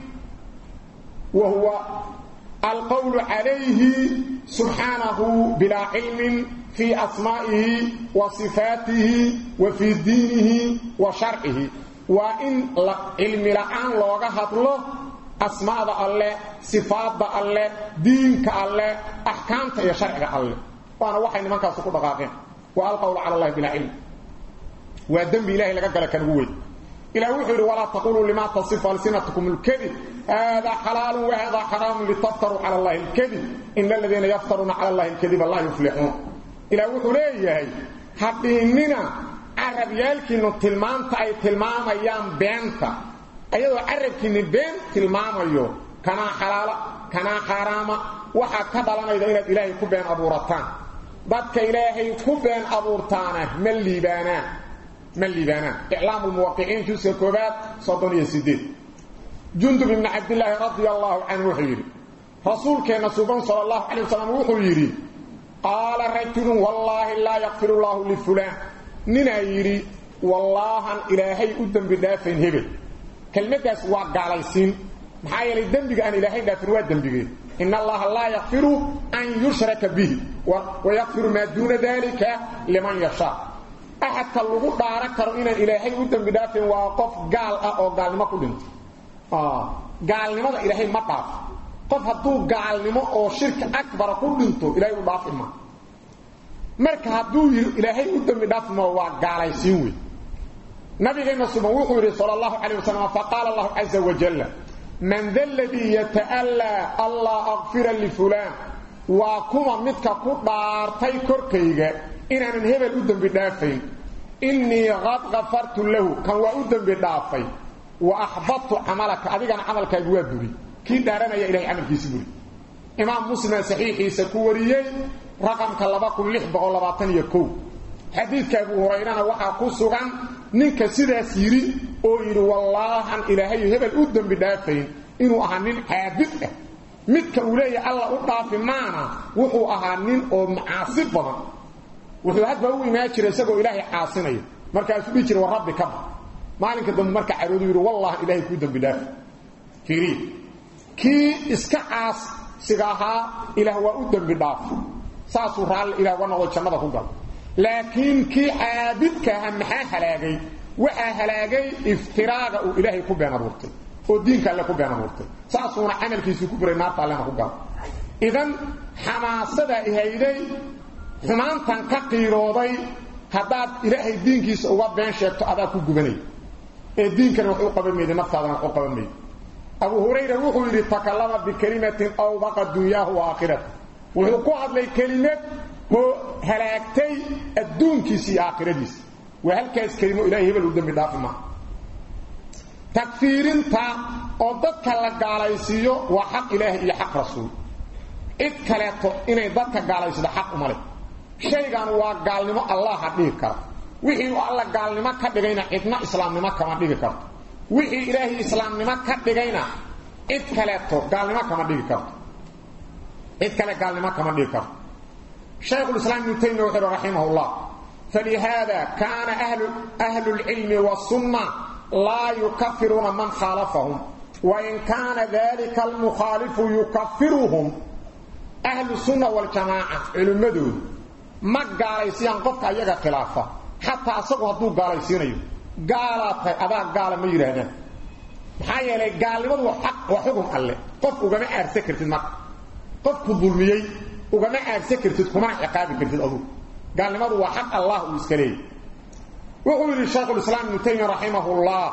wa huwa alqowlu calayhi subxaanahu bilaa cilmin fii asmaa'ihi wa sifaatihi wa fii diinihi wa sharcihi waa in cilmi la'aan looga hadlo asmaada alle sifaadda alle diinka alle axkaamta iyo sharciga alle waana waxay nimankaas ku dhaqaaqeen wa alqawlu cala allahi bilaa cilm waa dembi ilahay laga gala kan ugu weyn ilah wuxuu yidhi walaa taquluu lima tasifu alsinatukum alkadib hada xalaalu wahada xaraamu litaftaruu cala allahi alkadib ina aladiina yaftaruuna cala allahi alkadiba laa yuflixuun ilah wuxuu leeyahay hadhiinina carabyaalkiinu tilmaanta ay tilmaamayaan beenta ayadoo carabkiinni been tilmaamayo kanaa xalaala kanaa xaaraama waxaa ka dhalanayda inaad ilaahay ku been abuurataan dadka ilaahay ku been abuurtaana ma liibaanaan ma liibaanaan iclaamu lmuwaqiciin juska koobaad soddon iyo sideed jundub ibni cabdillaahi radia allaahu canhu wuxuu yidhi rasuulkeenna suban sala allahu calay wasalam wuxuu yidhi qaala rajulun wallaahi laa yakfiru llaahu lifulaan ninaa yidhi wallaahan ilaahay u dembi dhaafayn hebel kelmaddaas waa gaalaysiin maxaa yeelay dembiga aan ilaahay dhaafin waa dembigeed in allaha laa yakfiru an yushraka bihi wayakfiru maa duuna dalika liman yashaa axadka lagu dhaaran karo inaan ilaahay u dembi dhaafin waa qof gaal ah oo gaalnimo ku dhinto gaalnimada ilaahay ma dhaafo qof hadduu gaalnimo oo shirki akbara ku dhinto ilaahay u dhaafi ma marka hadduu yidhi ilaahay u dembi dhaafi ma waa gaalaysiin wey nabigeenna suban wuxuu yidhi sala allahu calayh wasalam faqaala allahu caza wajalla man da ladii yata'allaa allaa akfira lifulaan waa kuma midka ku dhaartay korkayga inaanan hebel u dembi dhaafayn innii qad kafartu lahu kan waa u dembi dhaafay wa axbadtu camalaka adigana camalkaagu waa buri kii dhaaranaya ilahay camalkiisi buri imaam muslima saxiixiisa ku wariyey raqamka xadiidka abu hurayrana waxaa ku sugan ninka sidaas yidhi oo yidhi wallaahan ilaahay hebel u dembi dhaafayn inuu ahaa nin caabid ah midka uu leeyahay alla u dhaafi maana wuxuu ahaa nin oo macaasi badan wuxuu hadba u imaan jiray isagoo ilaahay caasinaya markaasuu dhihi jiray war rabbi ka ba maalinka dambe marka caroodu yidhi wallahi ilaahay kuu dembi dhaafi fiiriya kii iska caasiga ahaa ilaah waa u dembi dhaafo saasuu raalli ilah uga noqdo jannada ku galo laakiin kii caabidka aha maxaa halaagay waxaa halaagay iftiraaga uu ilaahay ku been abuurtay oo diinka alle ku been abuurtay saasuuna camalkiisii ku buray naarta allena ku galo idan xamaasadaa ihayday xumaantan ka qiirooday haddaad ilaahay diinkiisa uga been sheegto adaa ku gubanay ee diinkana wax u qaban mayda naftaadana wax u qaban mayda abu hurayra wuxuu yidhi takallama bikalimatin awdaqa dunyaahu wa aakhirata wuxuu ku hadlay kelimad oo halaagtay adduunkiisa iyo aakhiradiisa waa halkaas kelimo ilahay hebel u dembi dhaafi maaha takfiirinta oo dadka la gaalaysiiyo waa xaq ilaahi iyo xaq rasuul cid kaleeto inay dadka gaalaysido xaq uma leh shaygan waa gaalnimo allaha dhigi kara wixii uu alla gaalnimo ka dhigayna cidna islaamnimo kama dhigi karto wixii ilaahay islaamnimo ka dhigayna cid kaleeto gaalnimo kama dhigi karto cid kale gaalnimo kama dhigi karto شيخ الإسلام ابن تيمية وحده رحمه الله فلهذا كان أهل, أهل العلم والسنة لا يكفرون من خالفهم وإن كان ذلك المخالف يكفرهم أهل السنة والجماعة علمدود ما قال يسيان قفك أيها خلافة حتى أصبح دو قال يسيان قالت أبا قال ما يرهنا محايا لي قال لماذا حق وحكم الله قفك وقمع أرسكرت المرء قفك الظلميي ugama aagsan kartid kumana ciqaabi kartid adu gaalnimadu waa xaq allah uu iska leeyay wuxuu yidhi shaykhu lislaam ibnu taymiya raximahullah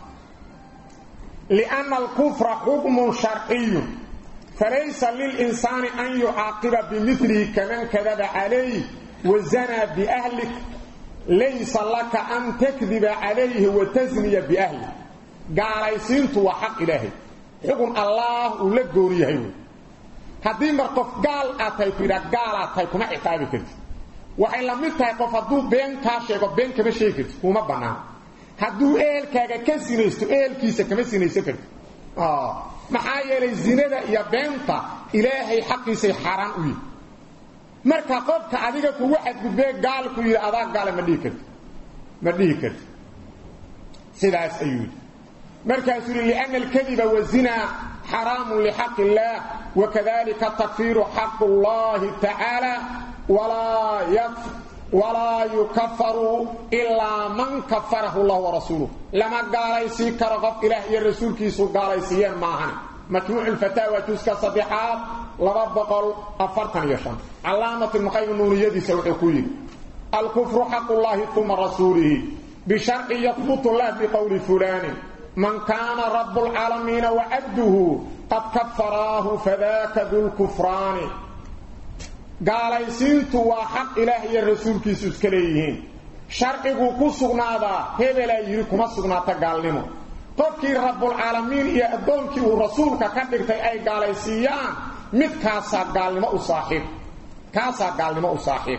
lianna alkufra xukmun sharciyun falaysa lilinsaani an yucaaqiba bimilihi kaman kadaba calayh wazanaa biahlik laysa laka an takdiba calayhi watasniya biahlik gaalaysiintu waa xaq ilaahay xukun allah uu la gooni yahay wey haddii mar qof gaal aad tahay ku yidhaa gaal aad tahay kuma ciqaabi kartid waxay la mid tahay qof hadduu been kaa sheego been kama sheegi kartid kuma bannaan hadduu ehelkaaga ka sinaysto ehelkiisa kama sinaysan kartid maxaa yeelay zinada iyo beenta ilaahay xaqiisay xaaraan u yihi marka qofka adiga kugu xadgudbee gaal ku yidhi adaa gaala ma dhihi kartid ma dhihi kartid sidaas ayuu yidhi مركز لأن الكذب والزنا حرام لحق الله وكذلك تكفير حق الله تعالى ولا يكفر ولا يكفر إلا من كفره الله ورسوله لما قال يسيك رغب إله يا رسول كيسو قال يسيان معهن مجموع الفتاوى جزك صديحات لربقل أفرتن يشان علامة المقيم النورية دي سوحكوين الكفر حق الله ثم رسوله بشرع يثبت الله بقول فلان من كان رب العالمين وعبده قد كفراه فذاك ذو الكفران قال يسينت وحق إلهي الرسول كيسوس كليهين شرعه كسغنادا هبلا يريكم سغناتا قال لهم قفكي رب العالمين يا أدونك ورسولك كدقتي أي قال يسيان مد كاسا قال لما أصاحب كاسا قال لما أصاحب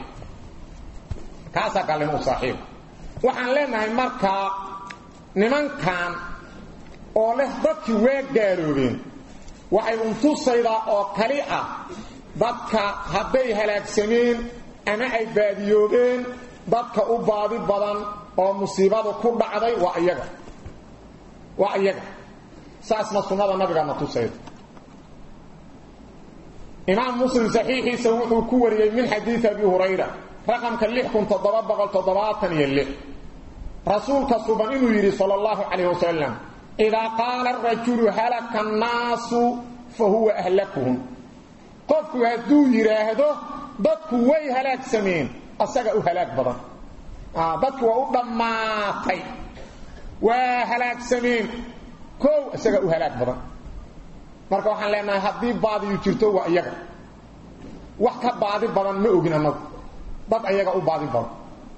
كاسا قال لما أصاحب وحن لنا مركا نمان كان oo leh dadkii waa gaaroobeen waxay untusaydaa oo kali ah dadka hadday halaagsameen ama ay baadiyoobeen dadka u baadi badan oo musiibadu ku dhacday waa iyaga waa iyaga saasna sunnada nabigaana tusayda imaam muslim saxiixiisa wuxuu ku wariyey min xadiidi abi hurayra raqamka lix kun toddoba boqol toddobaatan iyo lix rasuulka suban inuu yidhi sala allahu calayh wasalam idaa qaala arajulu halaka annaasu fa huwa ahlakuhum qofku hadduu yidhaahdo dadku way halaagsameen asaga u halaag badan dadku waa u dhammaatay waa halaagsameen kow isaga u halaag badan marka waxaan leenahay haddii baadiyu jirto waa iyaga wax ka baadi badan ma ogin annagu dad ayaga u baadi badan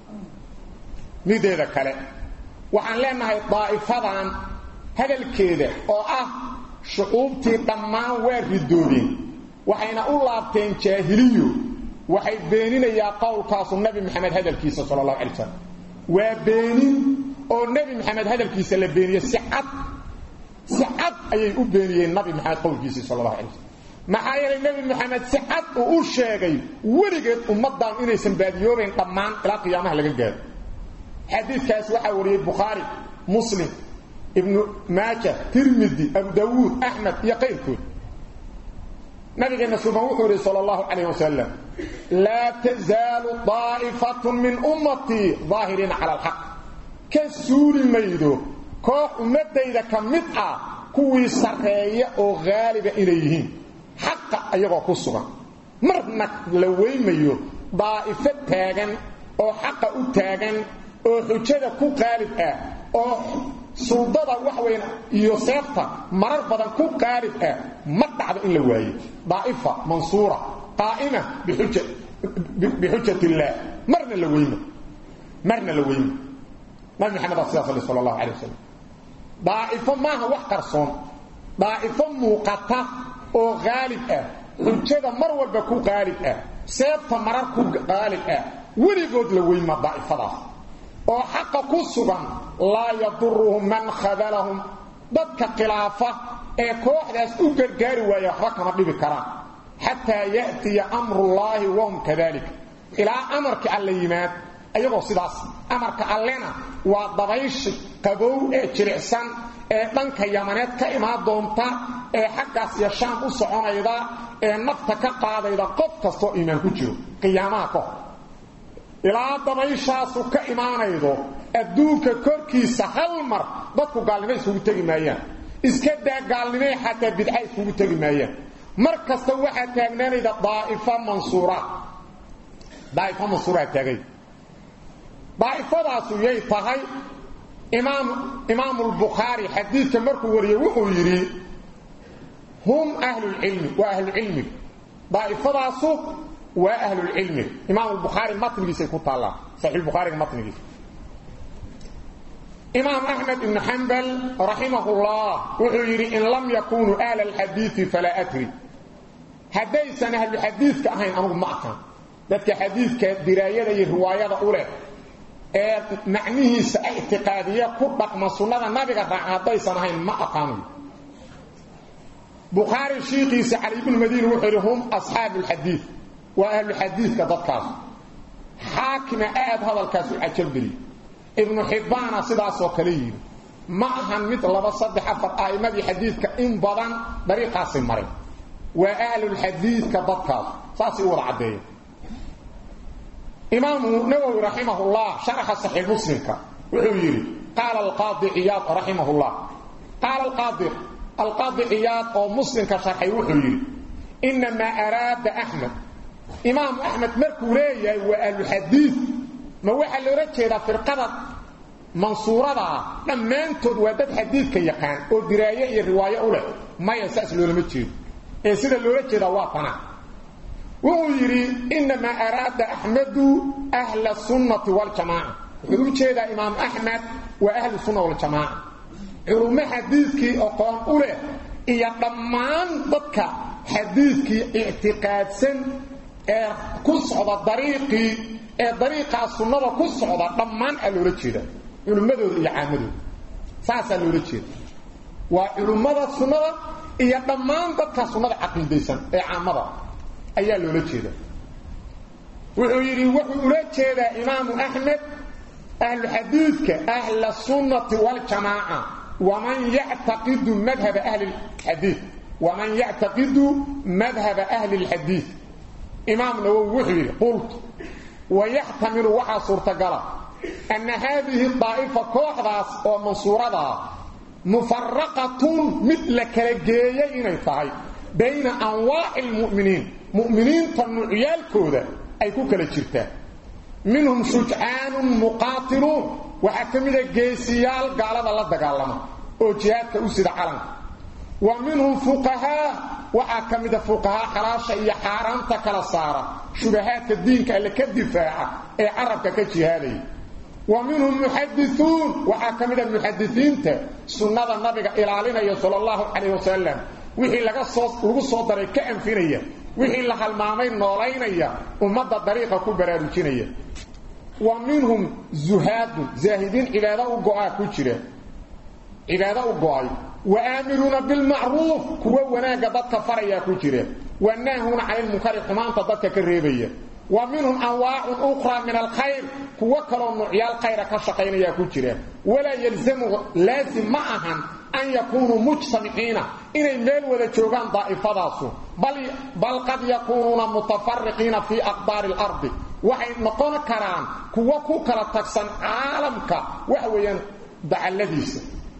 mideeda kale waxaan leenahay daa'ifadan hadalkeeda oo ah shucuubtii dhammaan waa ridoodeen waxayna u laabteen jaahiliyo waxay beeninayaa qowlkaasu nabi maxamed hadalkiisa sala allahu alay slam waa beenin oo nebi maxamed hadalkiisa la beeniye si cad si cad ayay u beeniyeen nabi maxamed qowlkiisii sala allahu alay slam maxaa yeelay nebi maxamed si cad uu u sheegay weligeed ummaddan inaysan baadiyoobayn dhammaan ilaa qiyaamaha laga gaaro xadiidkaas waxaa wariyey bukhaari muslim ibnu maaja tirmidi abu dawuud axmed iyo qayrkood nabigeena suban wuxuu yidhi sal allahu calayh wasalam laa tazaalu daa'ifatun min ummatii daahiriina cala alxaq ka suuli maydo koox ummadayda ka mid ah kuwii sarreeya oo haaliba inay yihiin xaqa ayagoo ku sugan marna la weymayo daa'ifo taagan oo xaqa u taagan oo xujada ku qaalib ah oo suldada wax weyn iyo seefta marar badan ku qaalib ah ma dhacdo in la waayo daa'ifa mansuura qaa'ima bixuja bixujat illaah marna la weyma marna la weyma nabi maxamed sidaas sal allahu calay wasalam daa'ifo maaha wax qarsoon daa'ifo muuqata oo qaalib ah xujada mar walba ku qaalib ah seefta marar ku qaalib ah weligood la weyma daa'ifadaas oo xaqa ku sugan laa yaduruhum man khadalahum dadka khilaafa ee kooxdaas u gargaari waaya waxba kama dhibi karaan xataa ya'tiya amrullaahi wahum kadalik ilaa amarka alla yimaad ayagoo sidaas amarka allena waa dabayshi qabow ee jiricsan ee dhanka yamaneed ka imaan doonta ee xaggaas iyo shaam u soconayda ee nafta ka qaadayda qof kastoo iimaan ku jiro qiyaamaha ka hor ilaa dabayshaasu ka imaanaydo adduunka korkiisa hal mar dadku gaalnimo iskugu tegi maayaan iska daa gaalnimay xataa bidca iskugu tegi maayaan mar kasta waxaa taagnaanayda daaifa mansuura daaifa mansuuraa taagay daa'ifadaasu yay tahay imaam imaamulbukhaari xadiidka markuu wariyey wuxuu yidhi hum ahlulcilmi waa ahlucilmi daa'ifadaasu waa ahlulcilmi imaam albukhaari matnigiisay ku taallaa saxiixulbukhaariga matnigiisa imaam axmed ibnu xambal raximahullah wuxuu yidhi in lam yakunuu ahla alxadiidi falaa adri haddaysan ahluxadiidka ahayn anugu ma aqaan dadka xadiidka diraayada iyo riwaayada u leh ee macnihiisa ictiqaadiya ku dhaqma sunnada nabiga raaca haddaysan ahayn ma aqaanayo bukhaari shiikiisa cali ibnu madiini wuxuu yidhi hum asxaabu lxadiid waa ahluxadiidka dadkaas xaakima aad hadalkaas u cajabgeliy ibnu xibbaana sidaasoo kale yidhi ma ahan mid laba saddex afar a'immadii xadiidka in badan dariiqaasi maray waa ahlulxadiidka dadkaas saasay u wada caddeeya imaamu nawowi raximahullah sharaxa saxiix muslimka wuxuu yidhi qaala alqaadi ciyaad raximahullah qaala alqaadi alqaadi ciyaad oo muslimka sharxay wuxuu yidhi inamaa araada axmed imaamu axmed markuu leeyahay waa ahluxadiid ma waxaa loola jeedaa firqada mansuurada ah dhammaantood waa dad xadiidka yaqaan oo diraaye iyo riwaayo u leh maya saas loolama jeedo ee sida loola jeedaa waa tana wuxuu yidhi inamaa araada axmedu ahla sunnati waljamaaca wuxuu u jeedaa imaam axmed waa ahlu sunna waljamaaca culummo xadiidkii aqoon u leh iyo dhammaan dadka xadiidkii ictiqaadsan ee ku socda dariiqii ee dariiqaa sunnada ku socda dhammaan aa loola jeeda culummadooda iyo caamadooda saasaa loola jeeda waa culummada sunnada iyo dhammaan dadka sunnada caqiidaysan ee caamada ayaa loola jeeda wuxuu yidhi wuxuu ula jeedaa imaamu axmed ahlu xadiidka ahla sunnati waljamaaca waman yactaqidu madhaba ahli lxadiid waman yactaqidu madhaba ahli lxadiid imaam nawowi wuxuu yidhi qultu ويحتمل وحا صورتقلا أن هذه الطائفة كوحداس أو منصورة مفرقة مثل كالجية إنيطاي بين أنواع المؤمنين مؤمنين تنعيال كودة أي كوكالة جرتا منهم شجعان مقاتلون وحكمد الجيسيال قال الله دقالما وجهادك أسد علم ومنهم فقهاء وحكمد فقهاء حراشة إيا حارانتا كلا صارة شبهات الدين اللي كالدفاع اي عربك كجهالي ومنهم محدثون وحكمد المحدثين سنة النبي إلالينا صلى الله عليه وسلم wixii laga soo lagu soo daray ka anfinaya wixii la halmaamay noolaynaya ummadda dariiqa ku baraarujinaya wa minhum zuhaadun zaahidin cibaado u go-aa ku jira cibaado u go-ay wa aamiruuna bilmacruuf kuwa wanaagga dadka farayaa ku jira wa naahuuna cani lmunkari xumaanta dadka ka reebaya wa minhum anwaacun ukhraa min alkhayr kuwo kaloo nuucyaal khayra ka shaqaynayaa ku jira walaa yalzamu laazim ma ahan أن يكونوا مجتمعين إني ميل وذا جوغان ضائفة بل, بل قد يكونون متفرقين في أقدار الأرض وحي نقون كران كوا كوكرا تكسن عالمك وحويا دع الذيس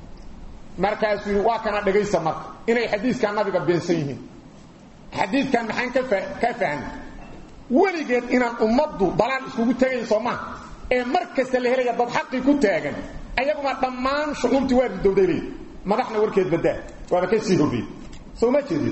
مركز واكنا دغيسا مرك إني حديث كان نبي بين سيهين حديث كان محان كفان ولقيت إن أمضوا ضلال اسكوكو تاغين سوما ee markasta la helaya dad xaqi ku taagan ayaguma dhammaan shucuubtii waa ridowday madaxna warkeed badaa waaba ka sii hobi soo ma jeedid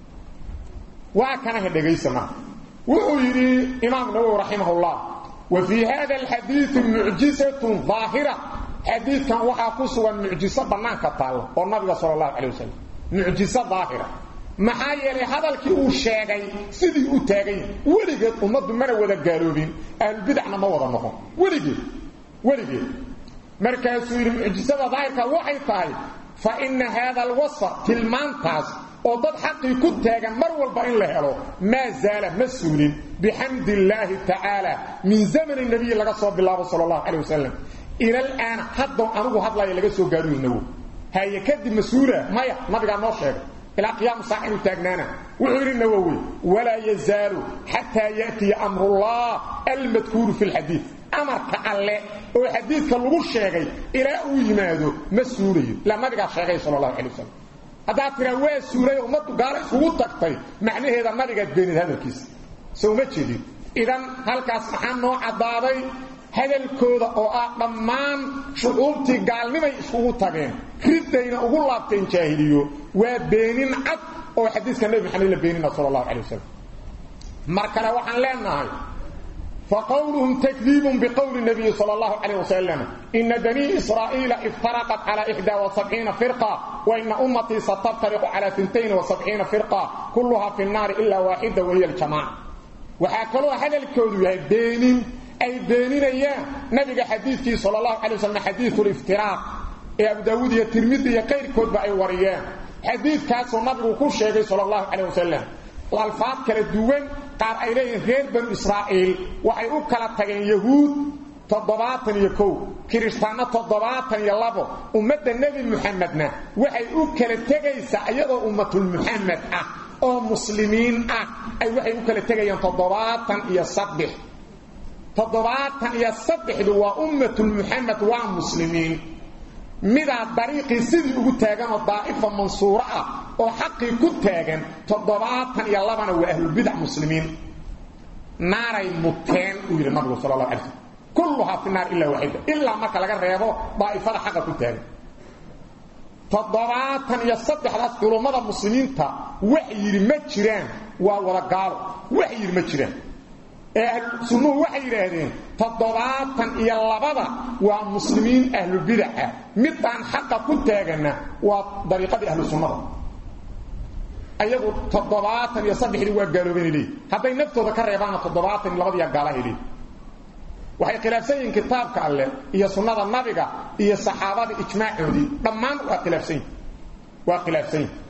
waa kana hedhegaysana wuxuu yidhi imaam nawawi raximahullah wa fii hada alxadiidi mucjisatun daahira xadiidkan waxaa ku sugan mucjiso bannaanka taalla oo nabiga sala allahu calay wasalam mucjiso daahira maxaa yeelay hadalkii uu sheegay sidii u taagan yahay weligeed ummaddu mana wada gaaloobin ahlubidacna ma wada noqon weligeed weligeed markaasuu yidhi mucjisada daahirka waxay tahay fa ina haada alwasfa tilmaantaas oo dad xaqii ku taagan mar walba in la helo maa zaala ma suulin bixamdi illaahi tacaala min zamani nabiyi laga soo bilaabo sala allahu calay wasalam ila alaana haddow anigu hadlaya laga soo gaaruynawo haye kadib mas-uula maya nabigaa noo sheegay ilaa qiyaamu saac inuu taagnaana wuxuu yidhi nawowi walaa yazaalu xataa ya'tiya amrullah almadkuuru fi lxadiid amarka alle oo xadiidka lagu sheegay ilaa uu yimaado ma suulayo ilaa nabigaa sheegay sala allahu calay wasalam haddaad tiraa waa suulay ummaddu gaalo isugu tagtay macnaheeda nabigaad beenid hadalkiisa soo ma jeedin idan halkaas maxaa noo caddaaday hadalkooda oo ah dhammaan shucuubtii gaalnimay iskugu tageen riddayna ugu laabteen jaahiliyo waa beenin cad oo xadiiska nebi maxamed la beenina sala allahu calay wasalam mar kale waxaan leenahay فقولهم تكذيب بقول النبي صلى الله عليه وسلم إن بني إسرائيل افترقت على 71 فرقة وإن أمتي ستفترق على 72 فرقة كلها في النار إلا واحدة وهي الجماعة وحاكلوا هذا الكود يا بينين أي بينين أيام نبي حديثي صلى الله عليه وسلم حديث الافتراق يا أبو داود يا ترمذي يا غير كود بأي وريان حديث كاسو نبي كل شيء صلى الله عليه وسلم والفاظ kala duwan qaar ay leeyihiin reer banu israa'iil waxay u kala tageen yahuud toddobaatan iyo kow kiristaanna toddobaatan iyo labo ummadda nebi muxamedna waxay u kala tegaysaa iyadoo ummatul muxamed ah oo muslimiin ah ay waxay u kala tegayaan toddobaatan iyo saddex toddobaatan iyo saddexdu waa ummatul muxamed waa muslimiin midaa dariiqii sidii ugu taaganoo daa'ifa mansuuro ah oo xaqii ku taagan toddobaatan iyo labana waa ahlulbidac muslimiin naaray muteen uu yidhi nabigu sala allah alay slm kulluhaa fi naar ilaa waaxida ilaa marka laga reebo daa'ifada xaqa ku taagan toddobaatan iyo saddexdaas culummada muslimiinta wax yidhi ma jiraan waa wada gaalo wax yidhi ma jiraan ee ahlusunnuhu waxay yidhaahdeen toddobaatan iyo labada waa muslimiin ahlubidaca midaan xaqa ku taaganna waa dariiqadii ahlu sunnada ayagu toddobaatan iyo saddexdii waa gaaloobeen leeyihin hadday naftooda ka reebaana toddobaatan iyo labadiiya gaalahay leeyihin waxay khilaafsan yihiin kitaabka alleh iyo sunnada nabiga iyo saxaabada ijmaacoodii dhammaan waa khilaafsan yihin waa khilaafsan yihin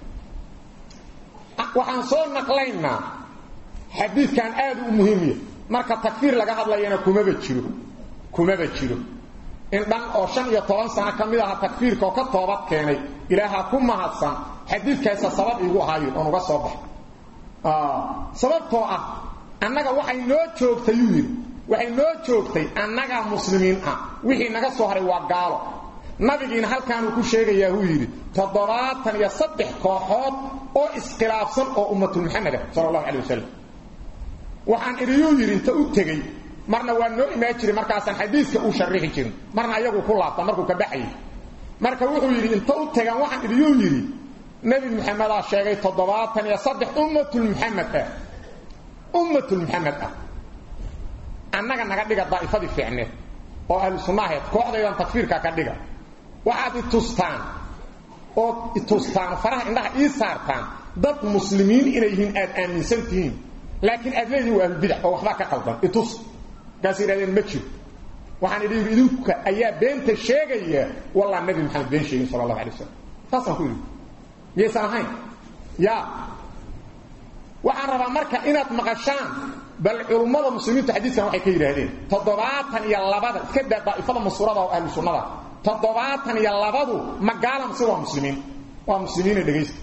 waxaan soo naqlaynaa xadiidkan aad u muhiimiya marka takfiir laga hadlayana kumaba jiro kumaba jiro in dhan oo shan iyo toban sano ka mid aha takfiirka oo ka toobad keenay ilaaha ku mahadsan xadiidkaasa sabab iigu ahaayo oon uga soo baxay sababtoo ah annaga waxay noo joogtayuu yidhi waxay noo joogtay annagaa muslimiin ah wixii naga soo haray waa gaalo nabigiina halkaanuu ku sheegayaa uu yidhi toddobaatan iyo saddex kooxood oo iskhilaafsan oo ummatul maxamed ah sala allahu calay wasalam waxaan idiyuu yidhi inta u tegey marna waa noo imaan jiray markaasaan xadiiska u sharixi jirin marna ayagu ku laabta markuu ka baxayay marka wuxuu yidhi inta u tegaan waxaan idiyuu yidhi nebi maxamedaa sheegay toddobaatan iyo saddex ummatul maxamed ah ummatul maxamed ah annaga naga dhiga daa'ifadii fiicneed oo ahlu sunna ahayd kooxdaydan takfiirka ka dhiga waxaad i tustaan ood i tustaan faraha indhaha ii saartaan dad muslimiin inay yihiin aad aaminsan tihiin laakiin aad leedihin waa ahlubidac oo waxbaa ka qaldan itus markaasay yidhahdeen ma jiro waxaan idhi yidhi idinka ayaa beenta sheegaya wallah nabi maxamed been sheegin sala allahu alay wasalam saasaan ku idhi miyaysan ahayn ya waxaan rabaa marka inaad maqashaan bal culummada muslimiintu xadiiskan waxay ka yidhaahdeen toddobaatan iyo labada iska daa daa'ifada mansuurada oo ahlu sunnada toddobaatan iyo labadu magaala mase waa muslimiin waa muslimiina dhegaysta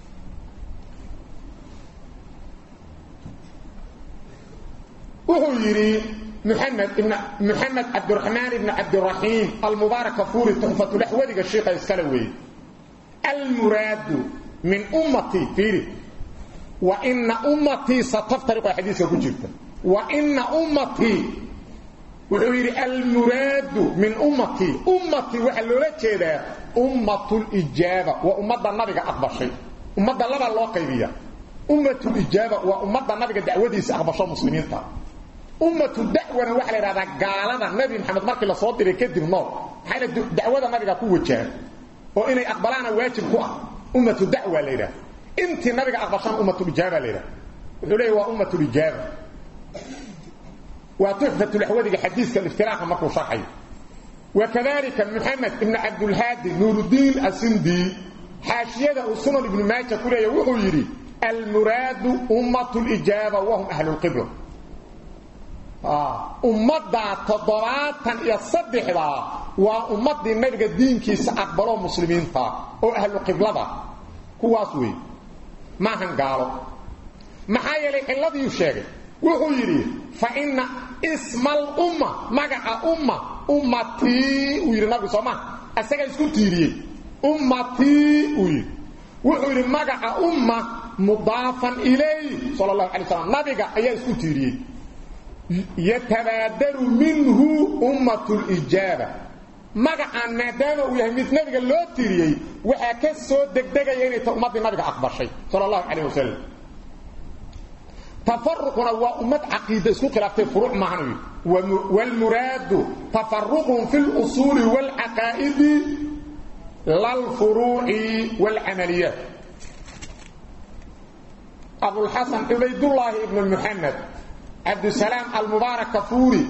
wuxuu yidhi محمد ابن محمد عبد الرحمن ابن عبد الرحيم المبارك فوري تحفة الأحوذي الشيخ السلوي المراد من أمتي فيري وإن أمتي ستفترق حديثة كجبتا وإن أمتي وحيري المراد من أمتي أمتي وحلولة كده أمة الإجابة وأمة النبي أكبر شيء أمة الله الله قيبية أمة الإجابة وأمة النبي دعوة أكبر شيء مسلمين تا ummatu dacwana waxa la yidhahdaa gaalada nabi maxamed markii la soo diray kadib nool maxayna dacwada nabiga ku wajahan oo inay aqbalaana waajib ku ah ummatu dacwa la yidhaha intii nabiga aqbashaan ummatu ijaaba la yidhaha wuxuu leeyahy waa ummatu ijaaba waa tuxfatu laxwadiga xadiiska iftiraaqa markuu sharxayo وكذلك محمد ابن عبد الهادي نور الدين السندي حاشية سنن ابن ماجه كله يوحو يري المراد أمة الإجابة وهم أهل القبلة ummadda toddobaatan iyo saddexda waa ummaddii nabiga diinkiisa aqbaloo muslimiinta oo ahlu qiblada kuwaas wey maahan gaalo maxaa yeelay ciladiiu sheegay wuxuu yidhi fa inna isma alumma magaca umma ummatii uu yidhi nabigu soo maa isagaa isku tiiriyey ummatii uu yidhi wuxuu yidhi magaca umma mudaafan ilay sala allahu alay slam nabiga ayaa isku tiiriyey يتبادر منه أمة الإجابة مقعا مادام ويهي مثل نبي اللو تيريي وحاكا سو دقدقا يعني أمة النبي أكبر شيء صلى الله عليه وسلم تفرقنا وأمة عقيدة اسكو خلافة فروع معنوي والمراد تفرقهم في الأصول والعقائد لا الفروع والعمليات أبو الحسن عبيد الله ابن محمد عبد السلام المبارك فوري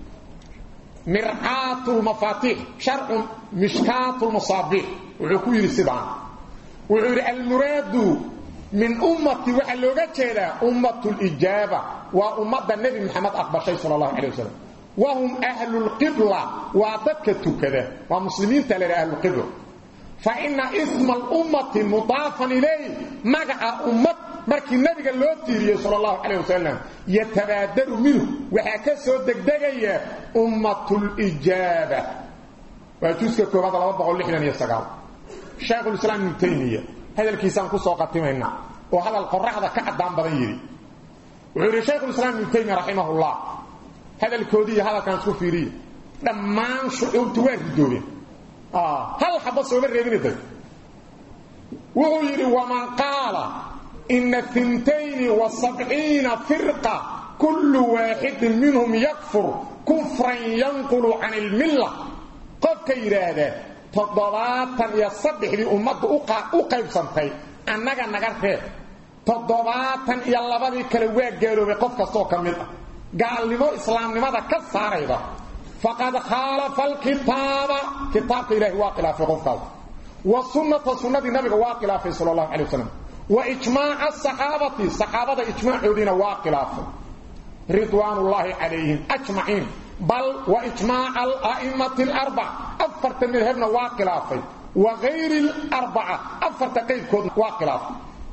مرعاة المفاتيح شرع مشكاة المصابيح وعكوير السبعة وعير المراد من أمتي وحلوغة كده أمة الإجابة وأمة النبي محمد أكبر شيء صلى الله عليه وسلم وهم أهل القبلة وعددك كده ومسلمين تلك أهل القبلة فإن اسم الأمة مضافا إليه مقع أمة markii nabiga loo tiiriyay sallallahu alayhi wasallam yatabaadaru minhu waxa ka soo degdegaya ummatul ijaba waa juska koobaad 269 sheekhu islaam ibn taymiya hadalkiisaan ku soo qatimayna oo hadal qorraxda ka cadaan badan yiri wuxuu yiri sheekhu islaam ibn taymiya rahimahullah hadalkoodii hadalkan isku fiiriyo dhammaan shucuubtu waa ridoobeen ah hal xabba soo reebinay wuxuu yiri waman qaala إن ثنتين وسبعين فرقة كل واحد منهم يكفر كفرا ينقل عن الملة قد كيرادا تضباطا يصدح لأمد أقيب سنتي أنك نغرفه تضباطا يلبدي كلواء قالوا بقف كستوك ملة قال لما إسلام لماذا كسار إذا فقد خالف الكتاب كتاب إله واقلا في قفك والسنة سنة النبي واقلا في صلى الله عليه وسلم وإجماع الصحابة الصحابة إجماع عودين واقلافه رضوان الله عليهم أجمعين بل وإجماع الأئمة الأربع أفرت من هبنا واقلافه وغير الأربعة أفرت قيد كود واقلافه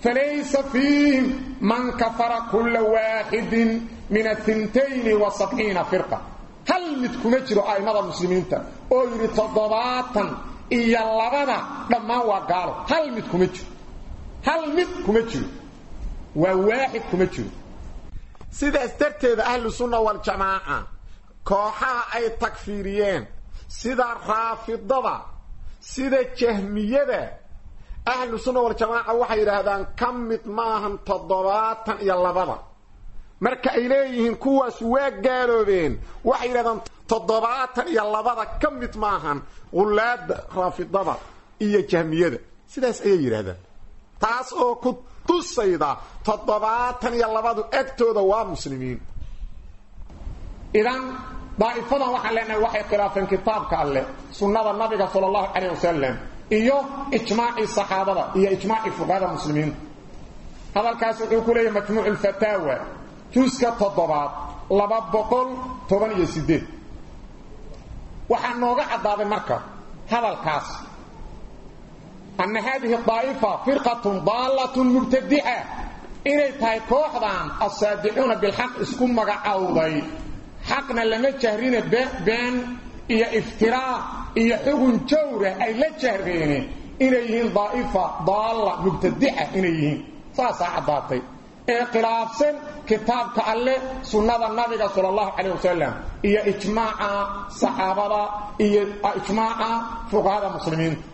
فليس فيهم من كفر كل واحد من الثنتين وسبعين فرقة هل متكم اجروا آئمة المسلمين او يري تضباطا إيا اللبدا لما وقالوا هل متكم اجروا هل متكم اجروا وواحد كم اجروا سيدا استرتد أهل السنة والجماعة كوحا أي تكفيريين سيدا رافضة سيدا جهمية ahlu sunna waljamaaca waxay yidhaahdaan ka mid maahan toddobaatan iyo labada marka ay leeyihiin kuwaas waa gaaloobeen waxay yidhahdaan toddobaatan iyo labada ka mid maahan qulaada raafidada iyo jahmiyada sidaas ayay yidhaahdaan taas oo ku tusayda toddobaatan iyo labadu agtooda waa muslimiin idan daa'ifadan waxaan leenahay waxay khilaafeen kitaabka alleh sunnada nabiga sala allahu calayh wasalam iyo ijmaaci saxaabada iyo ijmaaci fuqahada muslimiinta hadalkaas wuxuu ku leeyahay majmuuc alfataawa juska toddobaad laba boqol toban iyo sideed waxaa nooga caddaaday marka hadalkaas ana haadihi daa'ifa firqatun daallatun mubtadica inay tahay kooxdan assaadicuuna bilxaq isku magacowday xaqna lama jahrina been iyo iftiraa iyo xugun jawra ay la jahreene inay yihiin daa'ifa daalla mubtadica inay yihiin saasaa caddaatay ee khilaafsan kitaabka alleh sunnada nabiga sala allahu calayh wasalam iyo ijmaaca saxaabada iyo ijmaaca fuqahada muslimiinta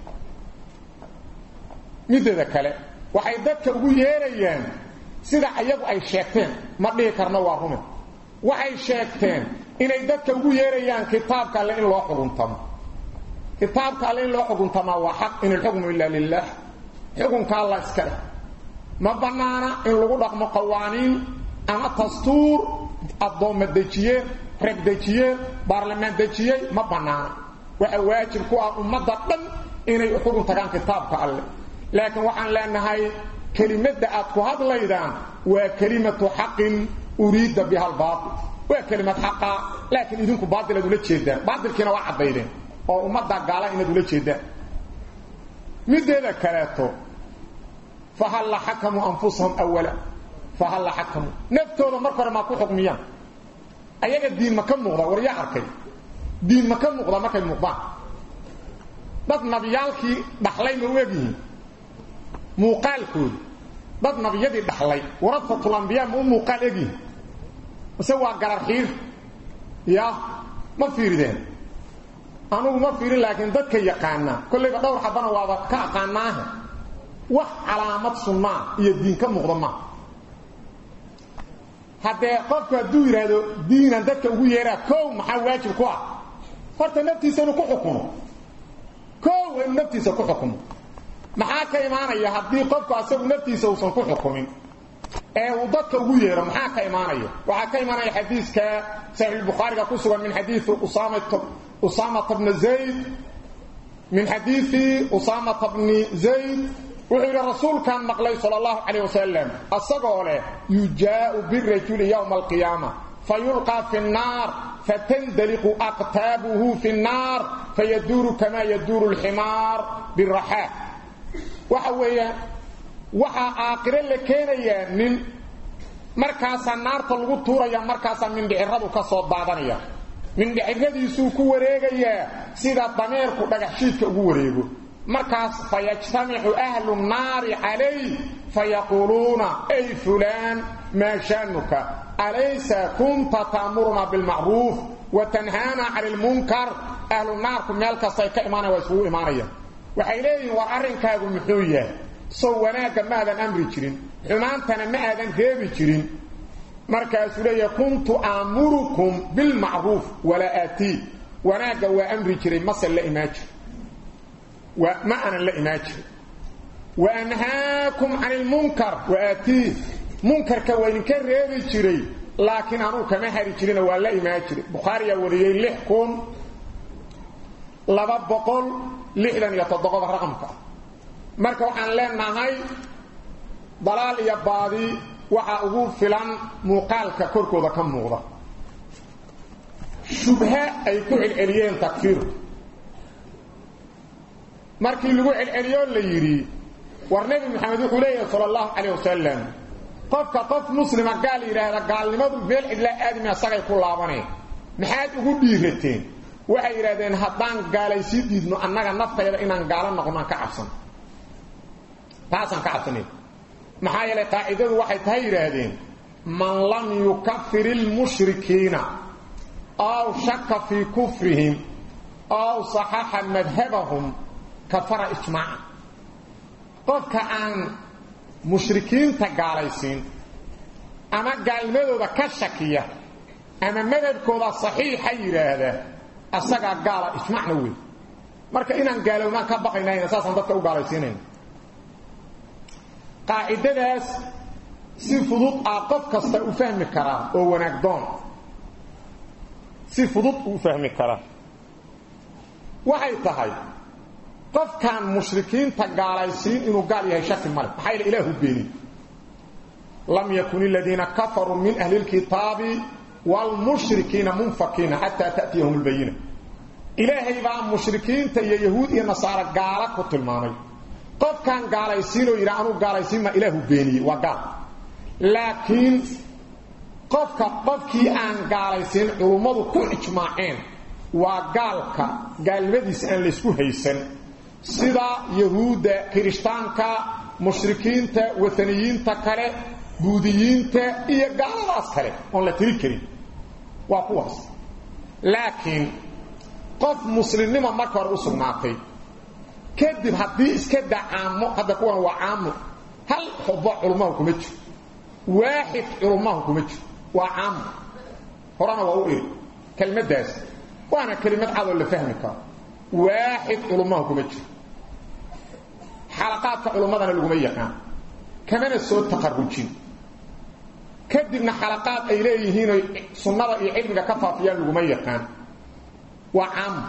mideeda kale waxay dadka ugu yeerayaan sida ayagu ay sheegteen ma dhihi karno waa rume waxay sheegteen inay dadka ugu yeerayaan kitaabka alle in loo xuguntamo kitaabka alle in loo xuguntamaa waa xaq in alxukmu ilaa lilah xukunka alla iska leh ma bannaana in lagu dhaqmo qawaaniin ama dastuur addoomma dejiyeen rag dejiyeen baarlamaan dejiyey ma bannaana waxa waajib ku ah ummadda dhan inay u xugun tagaan kitaabka alle laakiin waxaan leenahay kelimadda aad ku hadlaydaan waa kelimatu xaqin uriida biha albaatil waa kelimad xaqa laakiin idinku baatilaad ula jeedaan baatilkiina waa caddaydeen oo ummadda gaala inaad ula jeedaan mideeda kaleeto fahalla xakamuu anfusahum awala fahalla xakamuu naftooda marka hore maa ku xukmiyaan ayaga diin ma ka muuqda war yaa arkay diin ma ka muuqda markay muuqdaan dad nabiyaalkii dhaxlay ma u egyihiin muuqaalkooda dad nabiyadii dhaxlay warafatul ambiyaa ma u muuqaal egyihiin mise waa garar xiir ya ma fiirideen anugu ma fiirin laakiin dadka yaqaana kollayba dhowr xabana waaba ka aqaanaaha wax calaamad sunnaa iyo diin ka muuqda maaha haddee qofku hadduu yidhaahdo diinan dadka ugu yeeraa kow maxaa waajib ku ah horta naftiisa inuu ku xukumo kow waa inuu naftiisa ku xukumo maxaa ka imaanaya haddii qofku asagu naftiisa uusan ku xukumin ee uu dadka ugu yeero maxaa ka imaanaya waxaa ka imaanaya xadiiska saxiix bukhaariga ku sugan min xadiisi usaamata bni zayd min xadiisi usaamata bni zayd wuxuu yidhi rasuulkan maqlay sal allahu calayh wasalam asagoo leh yujaau birajuli yowma alqiyaama fayulqaa fi nnaar fatandaliqu aqtaabuhu fi nnaar fayaduuru kama yaduuru alximaar biraxaa waxa weeyaan waxaa aakhiro la keenayaa nin markaasaa naarta lagu tuuraya markaasaa mindhiciradu ka soo daadanaya mindhiciradiisuu ku wareegayaa sida dameerku dhagaxshiidka ugu wareego markaas fayajtamicu ahlu nnaari calayh fayaquuluuna ay fulaan maa shaanuka alaysa kunta taamuruna bilmacruuf wa tanhaana cani lmunkar ahlu naarku meel kastay ka imaanaya waa isugu imaanayaan waxay leeyihiin war arrinkaagu muxuu yahay sow wanaagga ma aadan amri jirin xumaantana ma aadan reebi jirin markaasuu leeyahay kuntu aamurukum bilmacruuf walaa aatii wanaagga waa amri jiray mase la imaan jir ma aanan la imaan jirin wa anhaakum cani lmunkar wa aatii munkarka waa idinka reebi jiray laakiin anuu kama hari jirina waa la imaan jiray bukhaariyaa wariyey lix kun laba boqol lixdan iyo toddoba raqamka marka waxaan leenahay dalaal iyo baadi waxaa ugu filan muuqaalka korkooda ka muuqda shubha ay ku celceliyeen takfiirku markii lagu celceliyo la yidhi war nabi maxamed wuxuu leeyahay sallallahu alayhi wasallam qofka qof muslima gaal yiraahda gaalnimadu meel cidla aadmi asagay ku laabanay maxaad ugu dhiirateen waxay yiraahdeen haddaan gaalaysi diidno annaga naftayda inaan gaalo noqono ka cabsan taasan ka cabsanay maxaa yeelay qaacidadu waxay tahay yiraahdeen man lam yukaffir al-mushrikiina aw shakka fi kufrihim aw sahaha madhhabahum kafara ijmaa'a qofka aan mushrikiinta gaalaysiin ama gaalmadooda ka shakiya ama madhabkooda saxiixa yiraahda asaga gaala ijmaacna weey marka inaan gaalownaan ka baqaynayna saasan dadka u gaalaysiinayna qaacidadaas si fudud ah qof kasta u fahmi karaa oo wanaag doon si fudud u fahmi karaa waxay tahay qofkan mushrikiinta gaalaysiin inuu gaal yahay shaki male maxaa ila ilaahu beeni lam yakun alladheena kafaru min ahli alkitabi wal mushrikiina munfakiina hatta ta'tiyahum albayina ilaahay baa mushrikiinta iyo yahuud iyo nasaara gaala ku tilmaamay qofkan gaalaysiin oo yira anu gaalaysiin ma ilaahu beeni waa gaal laakiin qofka qofkii aan gaalaysiin culummadu ku ijmaaceen waa gaalka gaalmadiisa aan la isku haysan sida yahuuda kirishtaanka mushrikiinta wataniyiinta kale buudiyiinta iyo gaaladaas kale oon la tiri karin waa kuwaas laakiin qof muslimnimo marka hore u sugnaatay kadib haddii iska daa caamo hadda kuwan waa caamo hal xubo culummahu kuma jiro waaxid culummahu kuma jiro waa caamo horena waa u iri kelmaddaas waana kelimad cadoo la fahmi karo waaxid culummahu kuma jiro xalaqaadka culummadana laguma yaqaan kamana soo taqarrujin kadibna xalaqaad ay leeyihiin oy sunnada iyo cilmiga ka faafiyaan laguma yaqaan waa caamo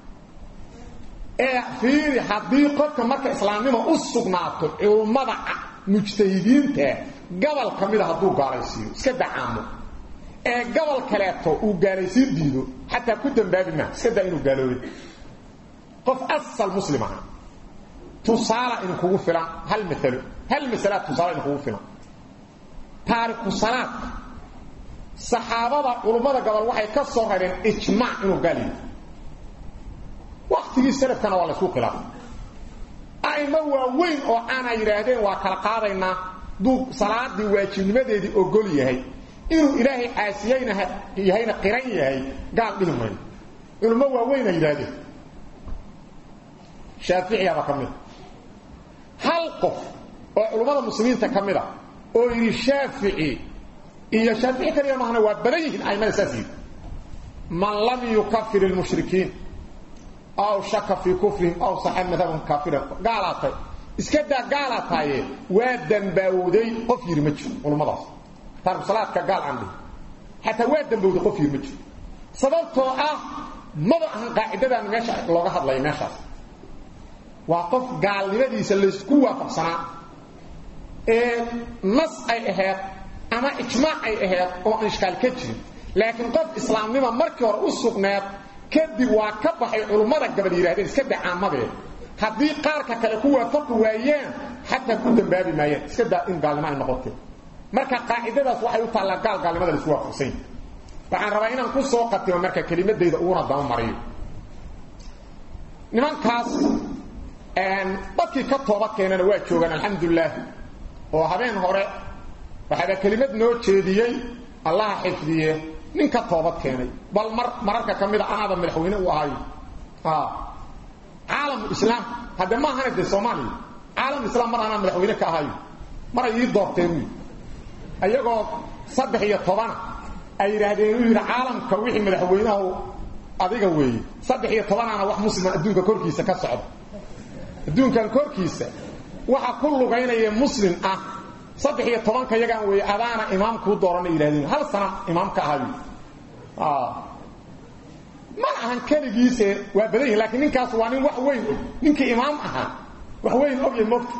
ee fiiri haddii qofka marka islaamnimo u sugnaato culummada mujtahidiinta gobol ka mida hadduu gaalaysiiyo iska dacaamo ee gobol kaleeto uu gaalaysiin diido xataa ku dambaabi maa iska daa inuu gaaloobay qof asal muslim aha tusaala in kugu filan hal maalo hal masalaad tusaala in kugu filan taariku salaadka saxaabada culummada gobol waxay ka soo rareen ijmaac inuu gaal yahay waqtigii salafkana waa la isku khilaafay a'imo waaweyn oo aana yidhaahdeen waa kala qaadaynaa duu salaadii waajibnimadeedii ogol yahay inuu ilaahay caasiyeyna yahayna qiran yahay gaal dhihi mayno culummo waaweyna yidhaahdeen shaaficiyaba ka mida hal qof oo culummada muslimiinta ka mid a oo yidhi shaafici iyo shaafici kaliya mahana waa badan yihiin aimada saas yidhi man lam yukafir ilmushrikiin aw shaka fii kufrihim aw saxa madhabahum kaafiran gaalaatay iska daa gaalaataaye waa dambaawday qof yidhi ma jiro culummadaas taariku salaadka gaal aan dhihi xataa waa dambowday qof yidhi ma jiro sababtoo ah maba ahan qaacidadaan meesha looga hadlaya meeshaas waa qof gaalnimadiisa laysku waafaqsanaa ee nas ay ahayd ama ijmaac ay ahayd oo aan ishkaal ka jirin laakiin qof islaamnimo markii hore u sugneed kadib waa ka baxay culummada gabadh yidhahdeen iska dacaamadee haddii qaarka kale ku waafaqi waayeen xataa ku dambaabi maayeen iska daa in gaalnimo ay noqotee marka qaacidadaas waxay u taallaa gaal gaalnimada laisku waafaqsan yahay waxaan rabaa inaan ku soo qatimo marka kelimadayda uguna daba mariyo nimankaas dadkii ka tooba keenana waa joogaan alxamdulilah oo habeen hore waxaaba kelimad noo jeediyey allaha xifdiye nin ka toobad keenay bal mar mararka ka mida anaaba madaxweyne u ahayo caalamu islaam hadde ma ahana dee soomaaliya caalam islaam mar anaa madaxweyne ka ahayo mar ay ii doorteen wy ayagoo saddex iyo tobana ay yidhaahdeen uu yidhi caalamka wixii madaxweynahu adiga weeye saddex iyo tobanaana wax muslima adduunka korkiisa ka socda adduunkan korkiisa waxa ku lugaynaya muslim ah saddex iyo tobanka yagaan weeye adaana imaam kuu doorana yidhahdeen hal sana imaam ka ahayo ma ahan keligiise waa badan yihin laakiin ninkaas waa nin wax weyn og ninkii imaam ahaa wax weyn ogya mogta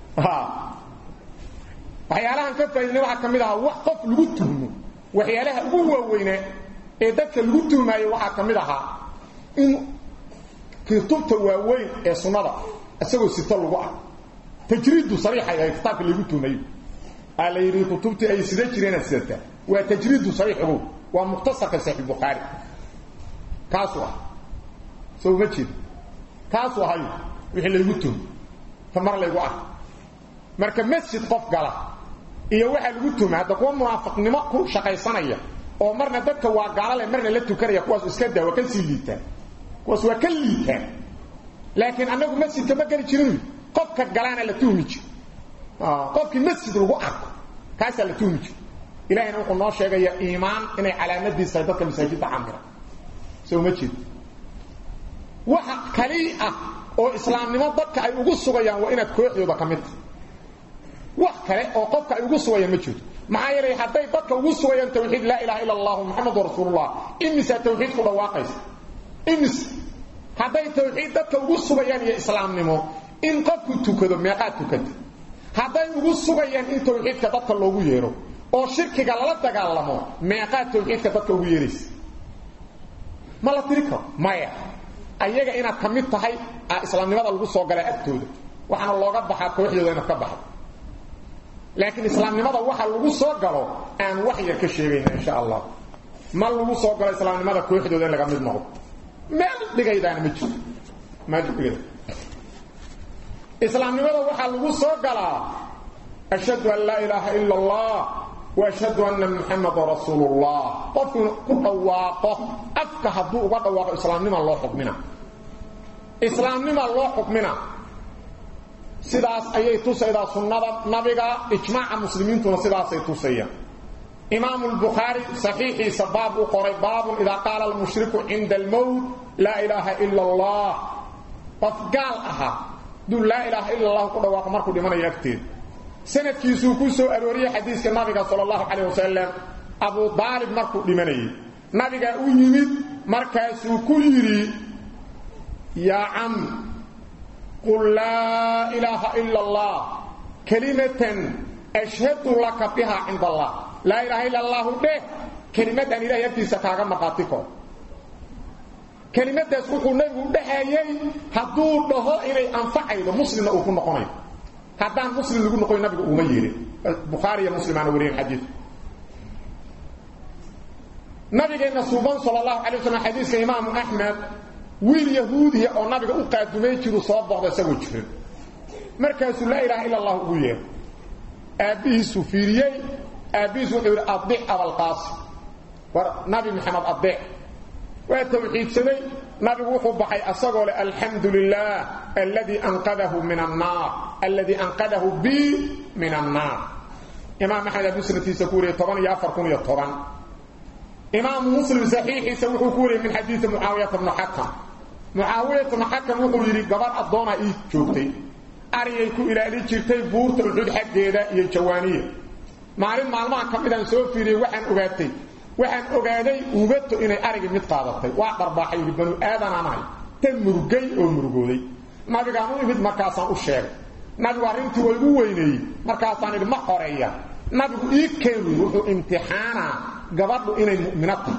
waxyaalahan ka faaidnay waxaa ka mid ahaa wax qof lagu tuhmo waxyaalaha ugu waaweynaa ee dadka lagu tuhmaayo waxaa ka mid ahaa in kutubta waaweyn ee sunnada isagoo sito lagu ah tajriidu sariixay ay kitaabka lagu tuumayo ala yiri kutubtii ay sida jireen sidata waa tajriidu sariixu waa mukhtasarka sahih bukhari kaasu ah soo ma jid kaasu ah wixii lagu tuum tamar lagu ah marka masjid qof gala iyo waxa lagu tuuma hada kuwa munaafiqnimo ku shaqaysanaya oo marna dadka waa gaalale marna la tukanaya kuwaas iska daawa ka sii liitaan kuwaas waa ka liitaan laakiin anagu masjidka ma gali jirin qofka galaana la tuumi jir qofkii masjid lagu arko kaasaa la tuumi jir ilaahina wuxuu noo sheegaya iimaan inay calaamadiisa dadka masaajidda camira soo ma jeed waxa kali ah oo islaamnimo dadka ay ugu sugayaan waa inaad kooxdooda ka mid tahay wax kale oo qofka ay ugu sugayaan ma jirto maxaa yeelay hadday dadka ugu sugayaan tawxiid laa ilaha illa allah muxamadu rasuulullah imisa tawxiid ku dhawaaqaysa imis hadday tawxiid dadka ugu sugayaan iyo islaamnimo in qofku tukado meeqaad tukata hadday ugu sugayaan in tawxiidka dadka loogu yeero oo shirkiga lala dagaalamo meeqaad tawxiidka dadka ugu yeeraysa ma la tiri karo maya ayaga inaad ka mid tahay islaamnimada lagu soo galaa agtooda waxaana looga baxaa kooxdooda inaad ka baxdo laakiin islaamnimada waxa lagu soo galo aan wax yar ka sheegayna insha allah ma lagu soo galo islaamnimada kooxdooda in laga mid noqdo meel dhigaydaana ma jiro meel dhigayda islaamnimada waxa lagu soo galaa ashhadu an la ilaha illa allah wa ashhadu anna muhammadar rasulullah qofku ku dhawaaqo afka hadduu uga dhawaaqo islaamnima loo xukmina islaamnima loo xukmina sidaas ayay tusaydaa sunnada nabiga ijmaaca muslimiintuna sidaasay tusayaan imaamu lbukhaari saxiixiisa baab u qoray baabun idaa qaala almushriku cinda almowt laa ilaaha ila allah qof gaal ahaa duu laa ilaaha ila allah ku dhawaaqo markuu dhimanayo agteeda sanadkiisuu ku soo arooriyey xadiiska nabiga sala allahu calayh wasalam abu daalib markuu dhimanayay nabigaa u yimid markaasuu ku yidhi yaa cam قل لا إله إلا الله كلمة أشهد لك بها عند الله لا إله إلا الله به كلمة أن إله يبتي ستاغا مقاتكم كلمة سوحو نبي بحيي هدور له إلي أنفعي مسلم أكون نقوني هدان مسلم يقول نقوني نبي أميري بخاري مسلم أنا ورين حديث نبي نصوبان صلى الله عليه وسلم حديث إمام أحمد wiil yahuudiya oo nabiga u qaadumay jiru soo boqda isagoo jirin markaasuu laa ilaaha illa allah ugu yeer aabbihiisu fiiriyey aabbihiisu wuxuu yidhi adic abalqaasim war nabi maxamed adeec waa tawxiidsaday nabigu wuxuu baxay asagoo leh alxamdu lilah alladii anqadahu min annaar alladii anqadahu bi min annaar imaam axmed abu sanadkiisa ku wariyey toban iyo afar kun iyo toban imaamu muslim saxiixiisa wuxuu ku wariyey min xadiidi mucaawiyata bnu xakam mucaawiyat bnu xakam wuxuu yidhi gabadh addoona ii joogtay ariyay ku ilaali jirtay buurta uxud xaggeeda iyo jawaaniya maalin maalmaha ka midaan soo fiiriyey waxaan ogaatay waxaan ogaaday ugato inay arigii mid qaadatay waa dharbaaxay yidhi banu aadanaan ahay tan murugay oo murugooday nabigaan u imid markaasaan u sheegay nabigu arrintii waa igu weyneeyey markaasaan idhi ma xoreeya nabigu ii keenu wuxuu imtixaanaa gabadhu inay mu'mino tahay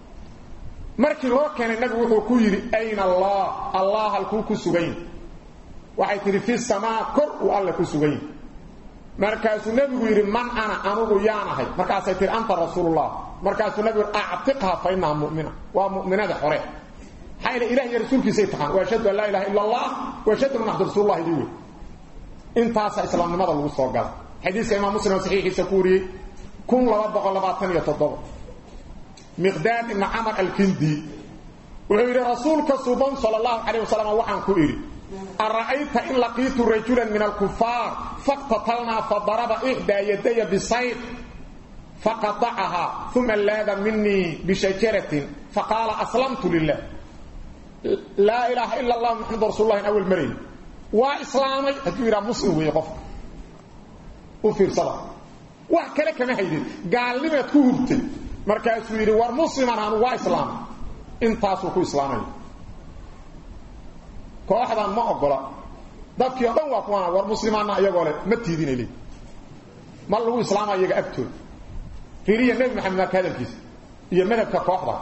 markii loo keenay nabigu wuxuu ku yidhi ayna allah allah halkuu ku sugan yahy waxay tidhi fi samaa kor uu alle ku sugan yahy markaasuu nebigu yidhi man ana anugu yaanahay markaasay tihi anta rasuulullah markaasuu nabigu yidhi actiqha fa innaha mu'mina waa mu'minada xore maxaa ila ilah iyo rasuulkiisay taqaan wa ashhadu an laa ilaha illa allah wa ashhadu anna maxamad rasuulullah idii wey intaasaa islaamnimada lagu soo gala xadiiska imaam muslim oo saxiixiisa ku wariyey kun laba boqol labaatan iyo toddoba miqdaad ibnu camar alkindi wuxuu yidhi rasuulka suban sala allahu calayh wasalam waxaan ku idhi ara'ayta in laqiitu rajulan min alkufaar faqtatalnaa fadaraba ixdaa yadaya bisayf faqadacahaa uma laada minii bishajaratin faqaala aslamtu lilah laa ilaaha ila allah maxamadu rasuullah in awal marayn waa islaamay hadduu yidhaha muslim weeye qofka u fiirsada wax kale kama haydin gaalnimaad ku hurtay markaasuu yidhi war musliman anu waa islaamay intaasuu ku islaamaya kooxdan ma ogola dadkii o dhan waa kuwana war muslimaanna iyagoo leh ma tiidinay le ma lagu islaama iyaga agtooda fiiriya nebi maxamed marka hadalkiisa iyo madhabka kooxda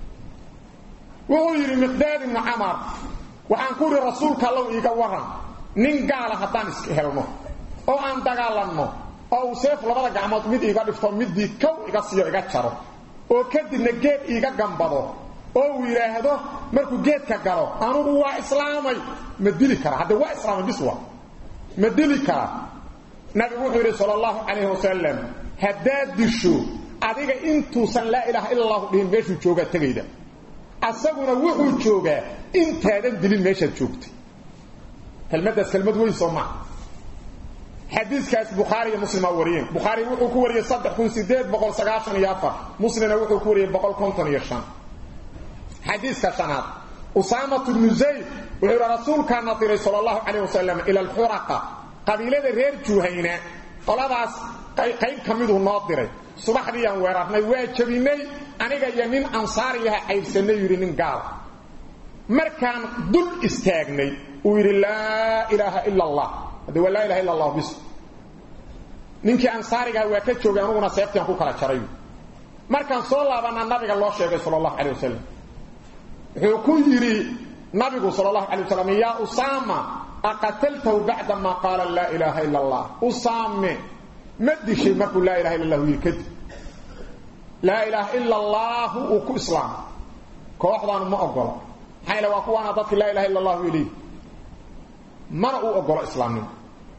wuxuu yidhi miqdaad ibnu camar waxaan ku idhi rasuulka allow iiga waran nin gaala haddaan iska helno oo aan dagaalanno oo uu seef labada gacmood mid iiga dhifto midii kow iga siiyo iga jaro oo kadibna geed iiga gambado oo uu yidhaahdo markuu geedka galo anugu waa islaamay ma dili karaa hadde waa islaamay bis waa ma dili karaa nabigu wuxuu yidhi sala allahu calayhi wasalam haddaad disho adiga intuusan laa ilaaha ila allahu dhihin meeshuu joogaa tegayda asaguna wuxuu joogaa intaadan dilin meeshaad joogtay kelmaddaas kelmad weyn soo maa xadiiskaas bukhaari iyo muslim aa wariyeen bukhaari wuxuu ku wariyey saddex kun sideed boqol sagaashan iyo afar muslimna wuxuu ku wariyey boqol konton iyo shan xadiiska shanaad usaamatu bnu zayd wuxuu yidhi rasuulkaa nadiray sala allahu calayh wasalam ila alxuraqa qabiilada reer juhayna qoladaas qayb ka miduu noo diray subaxdiiyaan weerarnay waa jabinay aniga iyo nin ansaariyaha caybsanay yidhi nin gaal markaan dul istaagnay uu yidhi laa ilaaha ila allah hadde waa laa ilaha illa allah bis ninkii ansaarigaha waa ka joogay anuguna seeftiaan ku kala jaray markaan soo laabanaa nabiga loo sheegay sala allahu calay wasalam wuxuu ku yidhi nabigu sal allahu alay wasalam yaa usaama aqataltahu bacda maa qaala laa ilaaha ila allah usaame ma dishay markuu laa ilaha illa allahu yidhi kadib laa ilaaha ila allaahu uu ku islaamay kooxdaanu ma ogola maxaa yaele waa kuwaana dadki laa ilaha illa allahu ileyh mana uu ogolo islaamnimo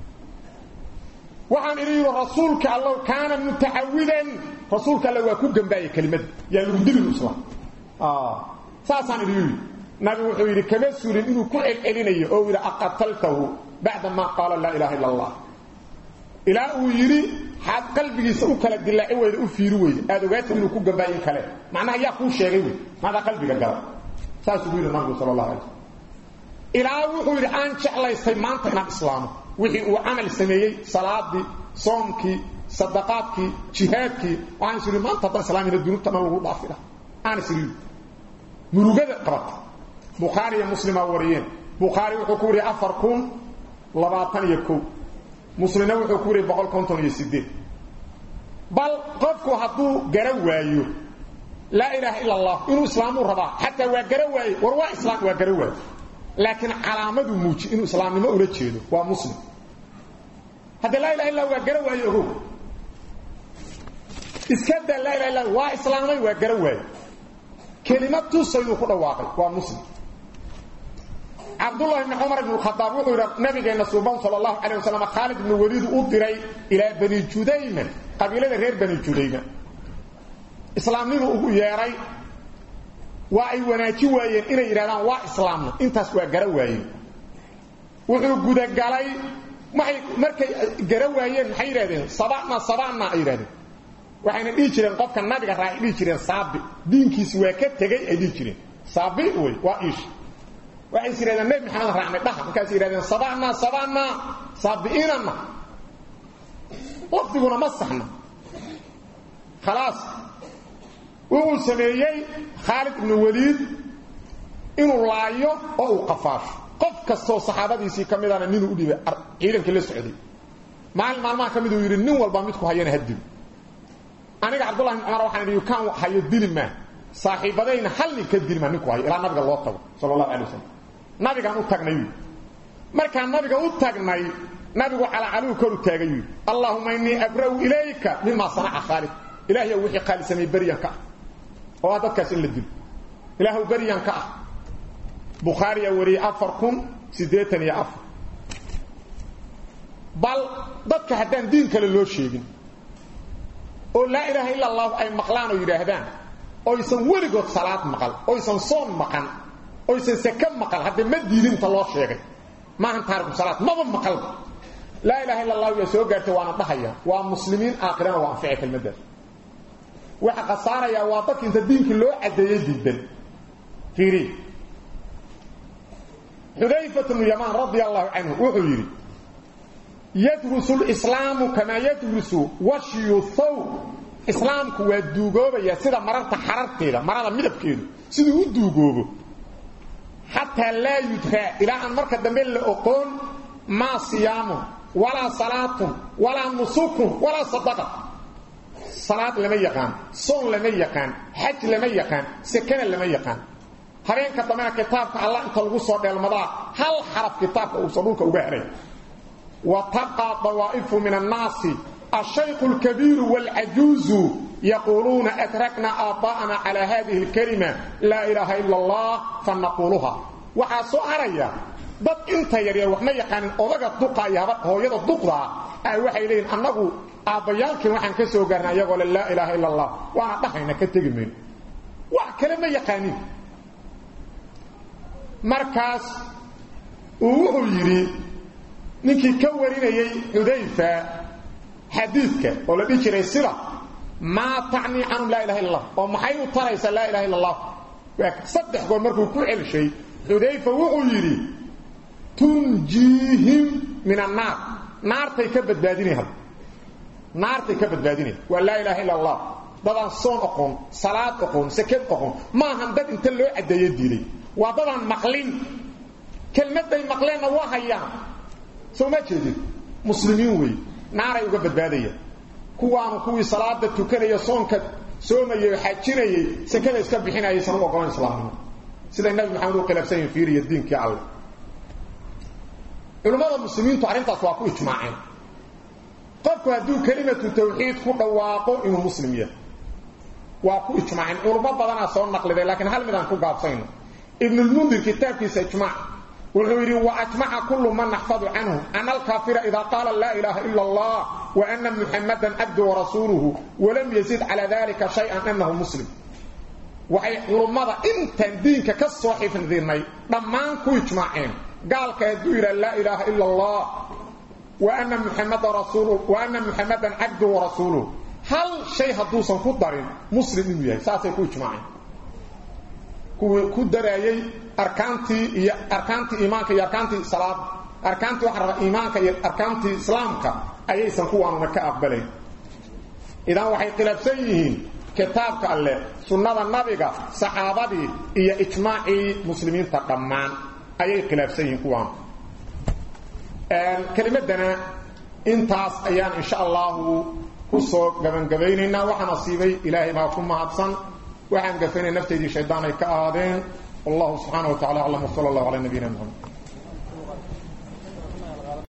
waxaan idhi yidhi rasuulka allow kaana mutacawidan rasuulka alla waa ku gambaayay kelimadda yaa lagu dilin islaam saasaan idhi yidhi nabigu wuxuu yidhi kama suulin inuu ku celcelinayo oo yidhi aqataltahu bacda maa qaala laa ilaha illa allah ilaa uu yidhi xaad qalbigiisa u kala dilaaci weyda u fiiri weyda aad ogaatid inuu ku gambaayin kale macnaha yaa kuu sheegay wey maadaa qalbiga gala saasuu ku yidhi nabigu sala allah alay ilaa wuxuu yidhi aan jeclaystay maanta inaan islaamo wixii uu camal sameeyey salaadii soomkii sadaqaadkii jihaadkii waxaan is yidhi maanta haddaan islaamina dunuubta dhan lagu dhaafi laha aan is yidhi murugada qabata bukhaari iyo muslimaa wariyeen bukhaari wuxuu ku wariyey afar kun labaatan iyo kow muslimna wuxuu ku wariyey boqol konton iyo sideed bal qofku hadduu gara waayo laa ilaaha ila allah inuu islaamuu rabaa xataa waa gara waaye war waa islaam waa gara waaye laakiin calaamadu muuji inuu islaamnimo ula jeedo waa muslim hadda laa ilaha illa waa gara waaye ogow iska daa laa ilaha illa waa islaamay waa gara waaye kelimad tusayduu ku dhawaaqay waa muslim cabdullahi bni cumar ibn khadaab wuxuu yidhi nabigeena suuban sala allahu calayh wasalam khaalid ibnu waliid u diray ilaa bani judayma qabiilada reer bani judayma islaamnimu ugu yeedhay waa ay wanaaji waayeen inay yidhahdaan waa islaamna intaas waa gara waayeen wuxuu gudagalay waxay markay gara waayeen maxay yidhahdeen sabana sabana ay yidhahdeen waxayna dhihi jireen qofka nabiga raacay dhihi jireen saabi diinkiisi waa ka tegey ay dhihi jireen saabi wey waa iish waxay is yidhahdeen nebi maxamed raacnay dhaha markaas yidhahdeen sabana sabana saabi'inana lafdiguna ma saxna khalaas wuxuu sameeyey khaalid ibnu waliid inuu laayo oo uu qafaasho qof kastoo saxaabadiisii ka midana ninuu u dhibay ciidankii la socday maalin maalmaha ka miduu yidhi nin walba midku hayana ha dilo aniga cabdullahi bin cumar waxaan idhi kaan hayo dili maa saaxiibadayna hal nin ka dili maa ninku hayo ilaa nabiga loo tago sala allahu alay wasalam nabigaan u tagnay yidhi markaan nabiga u tagnay nabigu calaacaluhu koru taagay yidhi allaahuma innii abra'u ilayka mimaa sanaca khaalid ilaahayow wixii khaalid sameeyey beryan ka ah oo ah dadkaas in la dilo ilaahw beryan ka ah bukhaariyaa wariyey afar kun siddeetan iyo afar bal dadka haddaan diin kale loo sheegin oo laa ilaaha illa allahu ay maqlaan oo yidhaahdaan oysan weligood salaad maqal oysan soon maqan oysan seke maqal haddee ma diidinta loo sheegay maahan taariku salaad maba maqalba laa ilaha illa allahu yaa soo gaartay waana dhahaya waa muslimiin aakhirana waa anficay kelmaddaas waxa khasaarayaa waa dadka inta diinkii loo caddeeyey diidan fiiri xudayfat bnu yamaan radia allahu canhu wuxuu yidhi yadrusu lislaamu kamaa yadrusu washyu thaw islaamku waa duugoobayaa sida mararta xararteeda marada midabkeedu siduu u duugoobo xataa laa yudraa ilaa aan marka dambe la oqoon maa siyaamun walaa salaatun walaa nusukun walaa sadaqa salaad lama yaqaan soon lama yaqaan xaj lama yaqaan sekana lama yaqaan habeenka dambena kitaabka allah inta lagu soo dheelmadaa hal xaraf kitaabka uusan dhulka uga helay wa tabqaa dawaa'ifu min annaasi الشيخ الكبير والعجوز يقولون أتركنا آباءنا على هذه الكلمة لا إله إلا الله فنقولها وحاسو أريا dad inta yaryar waxma yaqaanin odaga duqaaya hooyada duqda ay waxay leeyihiin annagu aabbayaalkii waxaan ka soo gaarnay iyagoo laa ilaaha illa allah waana dhahayna ka tegi mayno wax kale ma yaqaanin markaas uu wuxuu yidhi ninkii ka warinayey xudayfa xadiidka oo la dhihi jiray sida maa tacnii canhum laa ilaha illa allah oo maxay u taraysaa laa ilaha illa allah saddex goor markuu ku celshay xudayfa wuxuu yidhi tunjiihim min annaar naartay ka badbaadinay naartay ka badbaadinay waa laa ilaaha illa allah dadaan soon oqoon salaad oqoon sakad oqoon maahan dad inta loo caddeeyo diiday waa dadaan maqlin kelmadday maqleenna waa hayaan soo ma jeedid muslimiin wey naaray uga badbaadayaan kuwaanu kuwii salaada tukanaya soonka soomayay oo xajinayay sakada iska bixinayay san u ogolan islaamnimo sida nabi maxamed uu khilaafsan yahay fiiriya diinkii alle culimmada muslimiintu arrintaas waa ku ijmaaceen qofku hadduu kelimatu tawxiid ku dhawaaqo inuu muslim yahay waa ku ijmaaceen culummo badanaa soo naqliday laakiin hal midaan ku gaabsayno ibnulmundir kitaabkiisa ijmaac wuxuu yidhi wa ajmaca kullu man naxfadu canhu ana alkaafira idaa qaala laa ilaaha ila allah wa ana muxamadan cabdu warasuuluhu walam yazid calaa dalika shay-an anahu muslim waxay culummada intaan diinka ka soo xifdinay dhammaan ku ijmaaceen gaalka hadduu yidhaha laa ilaaha ila allah wa ana muxamada rasuul wa ana muxamadan cabdu warasuuluhu hal shay hadduusan ku darin muslim inuu yahay saasay ku ijmaaceen kuwii ku daraayey arkaantii iyo arkaantii iimaanka iyo arkaantii salaada arkaantii waxa raba iimaanka iyo arkaantii islaamka ayaysan kuwaanuna ka aqbalayn idan waxay khilaafsan yihiin kitaabka alleh sunnada nabiga saxaabadii iyo ijmaacii muslimiinta dhammaan ayay khilaafsan yihiin kuwaan kelimadana intaas ayaan insha allahu ku soo gabangabeynaynaa waxaan asiibay ilaahay baa ku mahadsan waxaan gafaynay nafteydii shaydaan ay ka ahaadeen wallahu subxaana wa tacala aclam wsala allahu calaa nabiyina muxamed